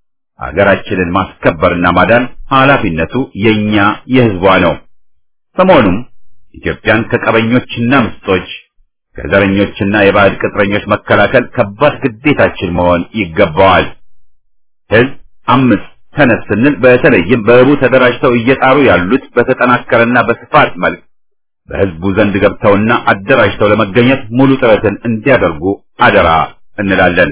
S1: ሀገራችንን ማስከበርና ማዳን ኃላፊነቱ የኛ የሕዝቧ ነው። በመሆኑም ኢትዮጵያን ከቀበኞችና ምስጦች ከዘረኞችና የባዕድ ቅጥረኞች መከላከል ከባድ ግዴታችን መሆን ይገባዋል። ሕዝብ አምስት ተነስ ስንል በተለይም በህቡ ተደራጅተው እየጣሩ ያሉት በተጠናከረና በስፋት መልክ በህዝቡ ዘንድ ገብተውና አደራጅተው ለመገኘት ሙሉ ጥረትን እንዲያደርጉ አደራ እንላለን።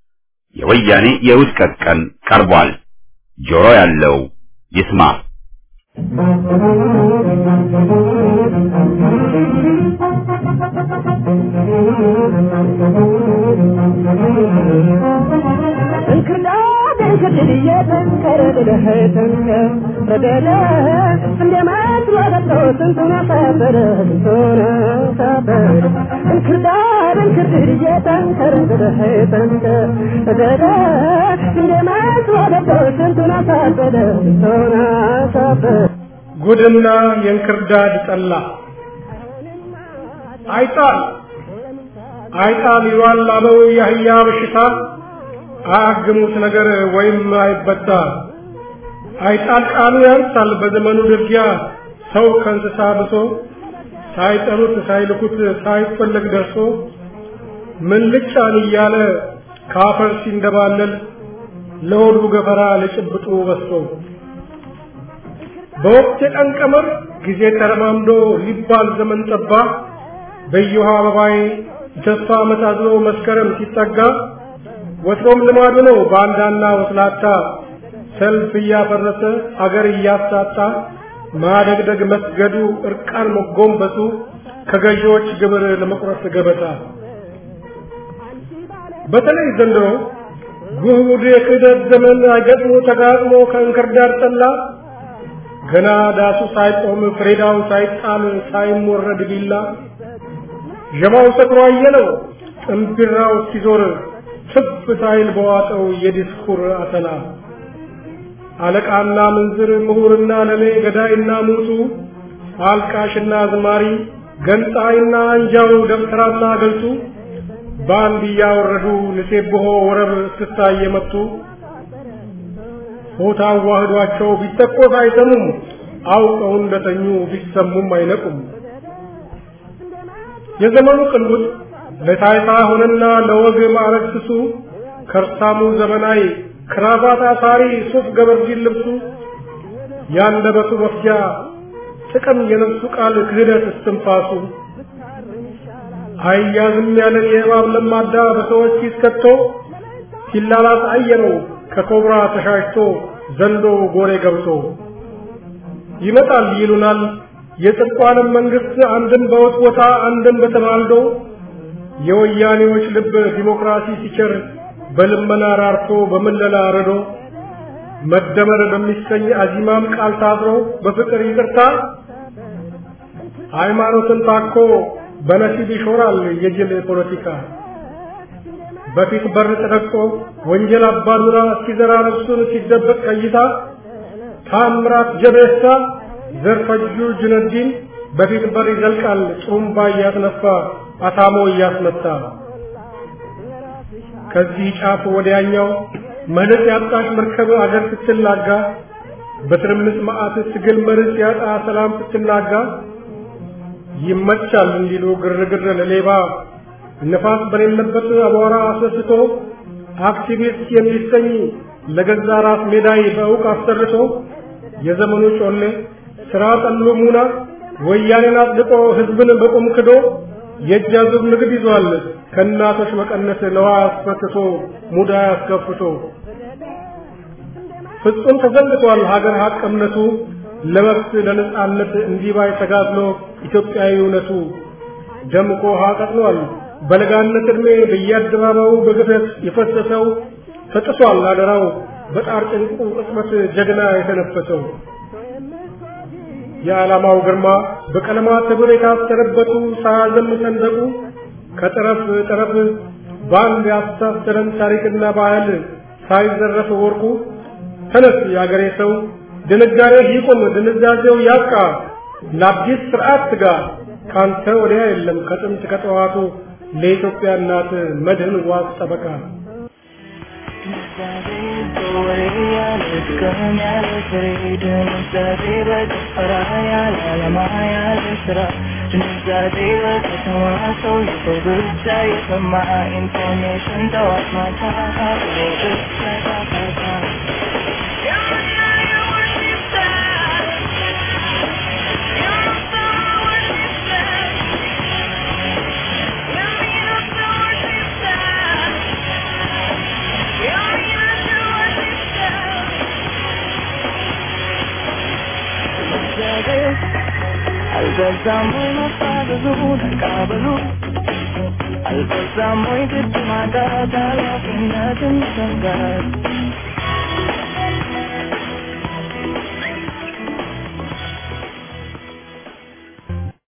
S1: የወያኔ የውድቀት ቀን ቀርቧል። ጆሮ ያለው ይስማ።
S7: እንክርዳድ ጉድና የእንክርዳድ ጠላ አይጣል አይጣል ይሏል አበው የአህያ በሽታ አያግሙት ነገር ወይም አይበጣ አይጣል ቃሉ ያንሳል በዘመኑ ድርጊያ ሰው ከእንስሳ ብሶ ሳይጠሩት ሳይልኩት ሳይፈለግ ደርሶ ምን ልጫን እያለ ካፈር ሲንደባለል ለሆዱ ገፈራ ለጭብጡ በስቶ በወቅት የቀን ቀመር ጊዜ ተረማምዶ ሊባል ዘመን ጠባ በየውሃ አበባዬ ተስፋ መታዝሎ መስከረም ሲጠጋ ወትሮም ልማዱ ነው ባንዳና ወስላታ ሰልፍ እያፈረሰ አገር እያሳጣ ማደግደግ መስገዱ እርቃን መጎንበሱ ከገዢዎች ግብር ለመቁረጥ ገበታ በተለይ ዘንድሮ ጉድ የክህደት ዘመን አይገጥሞ ተጋጥሞ ከእንክርዳድ ጠላ ገና ዳሱ ሳይቆም ፍሬዳው ሳይጣል ሳይሞረድ ቢላ ዠማው ሰክሮ አየለው ጥንቢራው ሲዞር ትፍ ሳይል በዋጠው የዲስኩር አተላ አለቃና ምንዝር ምሁርና ለሌ ገዳይና ሙቱ አልቃሽና አዝማሪ ገንጣይና አንጃው ደብተራና ገልቱ በአንድ እያወረዱ ንሴብሖ ወረብ እስክስታ እየመቱ ሆታ አዋህዷቸው ቢተኮስ አይሰሙም አውቀው እንደተኙ ቢሰሙም አይነቁም የዘመኑ ቅንጉጥ ለታይታ ሆነና ለወግ ማዕረግ ስሱ ከርሳሙ ዘመናዊ ክራባት አሳሪ ሱፍ ገበርጂን ልብሱ ያንደበቱ መፍጃ ጥቅም የነፍሱ ቃል ክህደት እስትንፋሱ አያዝም ያለን የእባብ ለማዳ በሰዎች ሲስከቶ ሲላላስ አየነው ከኮብራ ተሻሽቶ ዘንዶ ጎሬ ገብቶ ይመጣል ይሉናል የጽድቋንም መንግስት አንድም በወት ቦታ አንድም በተማልዶ የወያኔዎች ልብ ዲሞክራሲ ሲቸር በልመና ራርቶ በምለላ ረዶ መደመር በሚሰኝ አዚማም ቃል ታስሮ በፍቅር ይቅርታ ሃይማኖትን ታኮ በነሲብ ይሾራል የጅል ፖለቲካ በፊት በር ተደቅቶ ወንጀል አባዱራ ሲዘራ ነፍሱን ሲደበቅ ቀይታ ታምራት ጀቤሳ ዘርፈጁ ጁነዲን በፊት በር ይዘልቃል ጡሩምባ እያስነፋ አታሞ እያስመታ ከዚህ ጫፍ ወዲያኛው መልስ ያጣሽ መርከብ አገር ስትላጋ በትርምስ መዓት ትግል መርስ ያጣ ሰላም ስትናጋ ይመቻል እንዲሉ ግርግር ለሌባ ነፋስ በሌለበት አቧራ አስነስቶ አክቲቪስት የሚሰኝ ለገዛ ራስ ሜዳይ በእውቅ አሰርቶ የዘመኑ ጮሌ ስራ ጠሉ ሙና ወያኔን አጽድቆ ህዝብን በቁም ክዶ የእጅ አዙር ንግድ ይዟል ከእናቶች መቀነስ ለዋ አስፈትቶ ሙዳ አስከፍቶ ፍጹም ተዘንግቷል ሀገር ሀቅ እምነቱ ለመብት ለነጻነት እንዲባይ ተጋድሎ ኢትዮጵያዊ እውነቱ ደምቆ ውሃ ቀጥሏል በለጋነት ዕድሜ በየአደባባዩ በግፈት የፈሰሰው ተጥሷል አደራው በጣር ጭንቁ ቅጽበት ጀግና የተነፈሰው የዓላማው ግርማ በቀለማት ህብር የታሰረበቱ ሳያዘም ሰንደቁ ከጠረፍ ጠረፍ በአንድ ያስተሳሰረን ታሪክና ባህል ሳይዘረፍ ወርቁ ተነስ የአገሬ ሰው ድንጋሬ ይቁም ድንዛዜው ያብቃ ለአዲስ ስርዓት ትጋ ካንተ ወዲያ የለም ከጥንት ከጠዋቱ ለኢትዮጵያ እናት መድህን ዋስ ጠበቃ
S8: ኢንፎርሜሽን ጠዋት ማታ አልበዛም ወይ መፋዘዙ ተቃበሉ አልበዛም ወይ ግድ ማጣት ኃላፊነትን መሰንጋት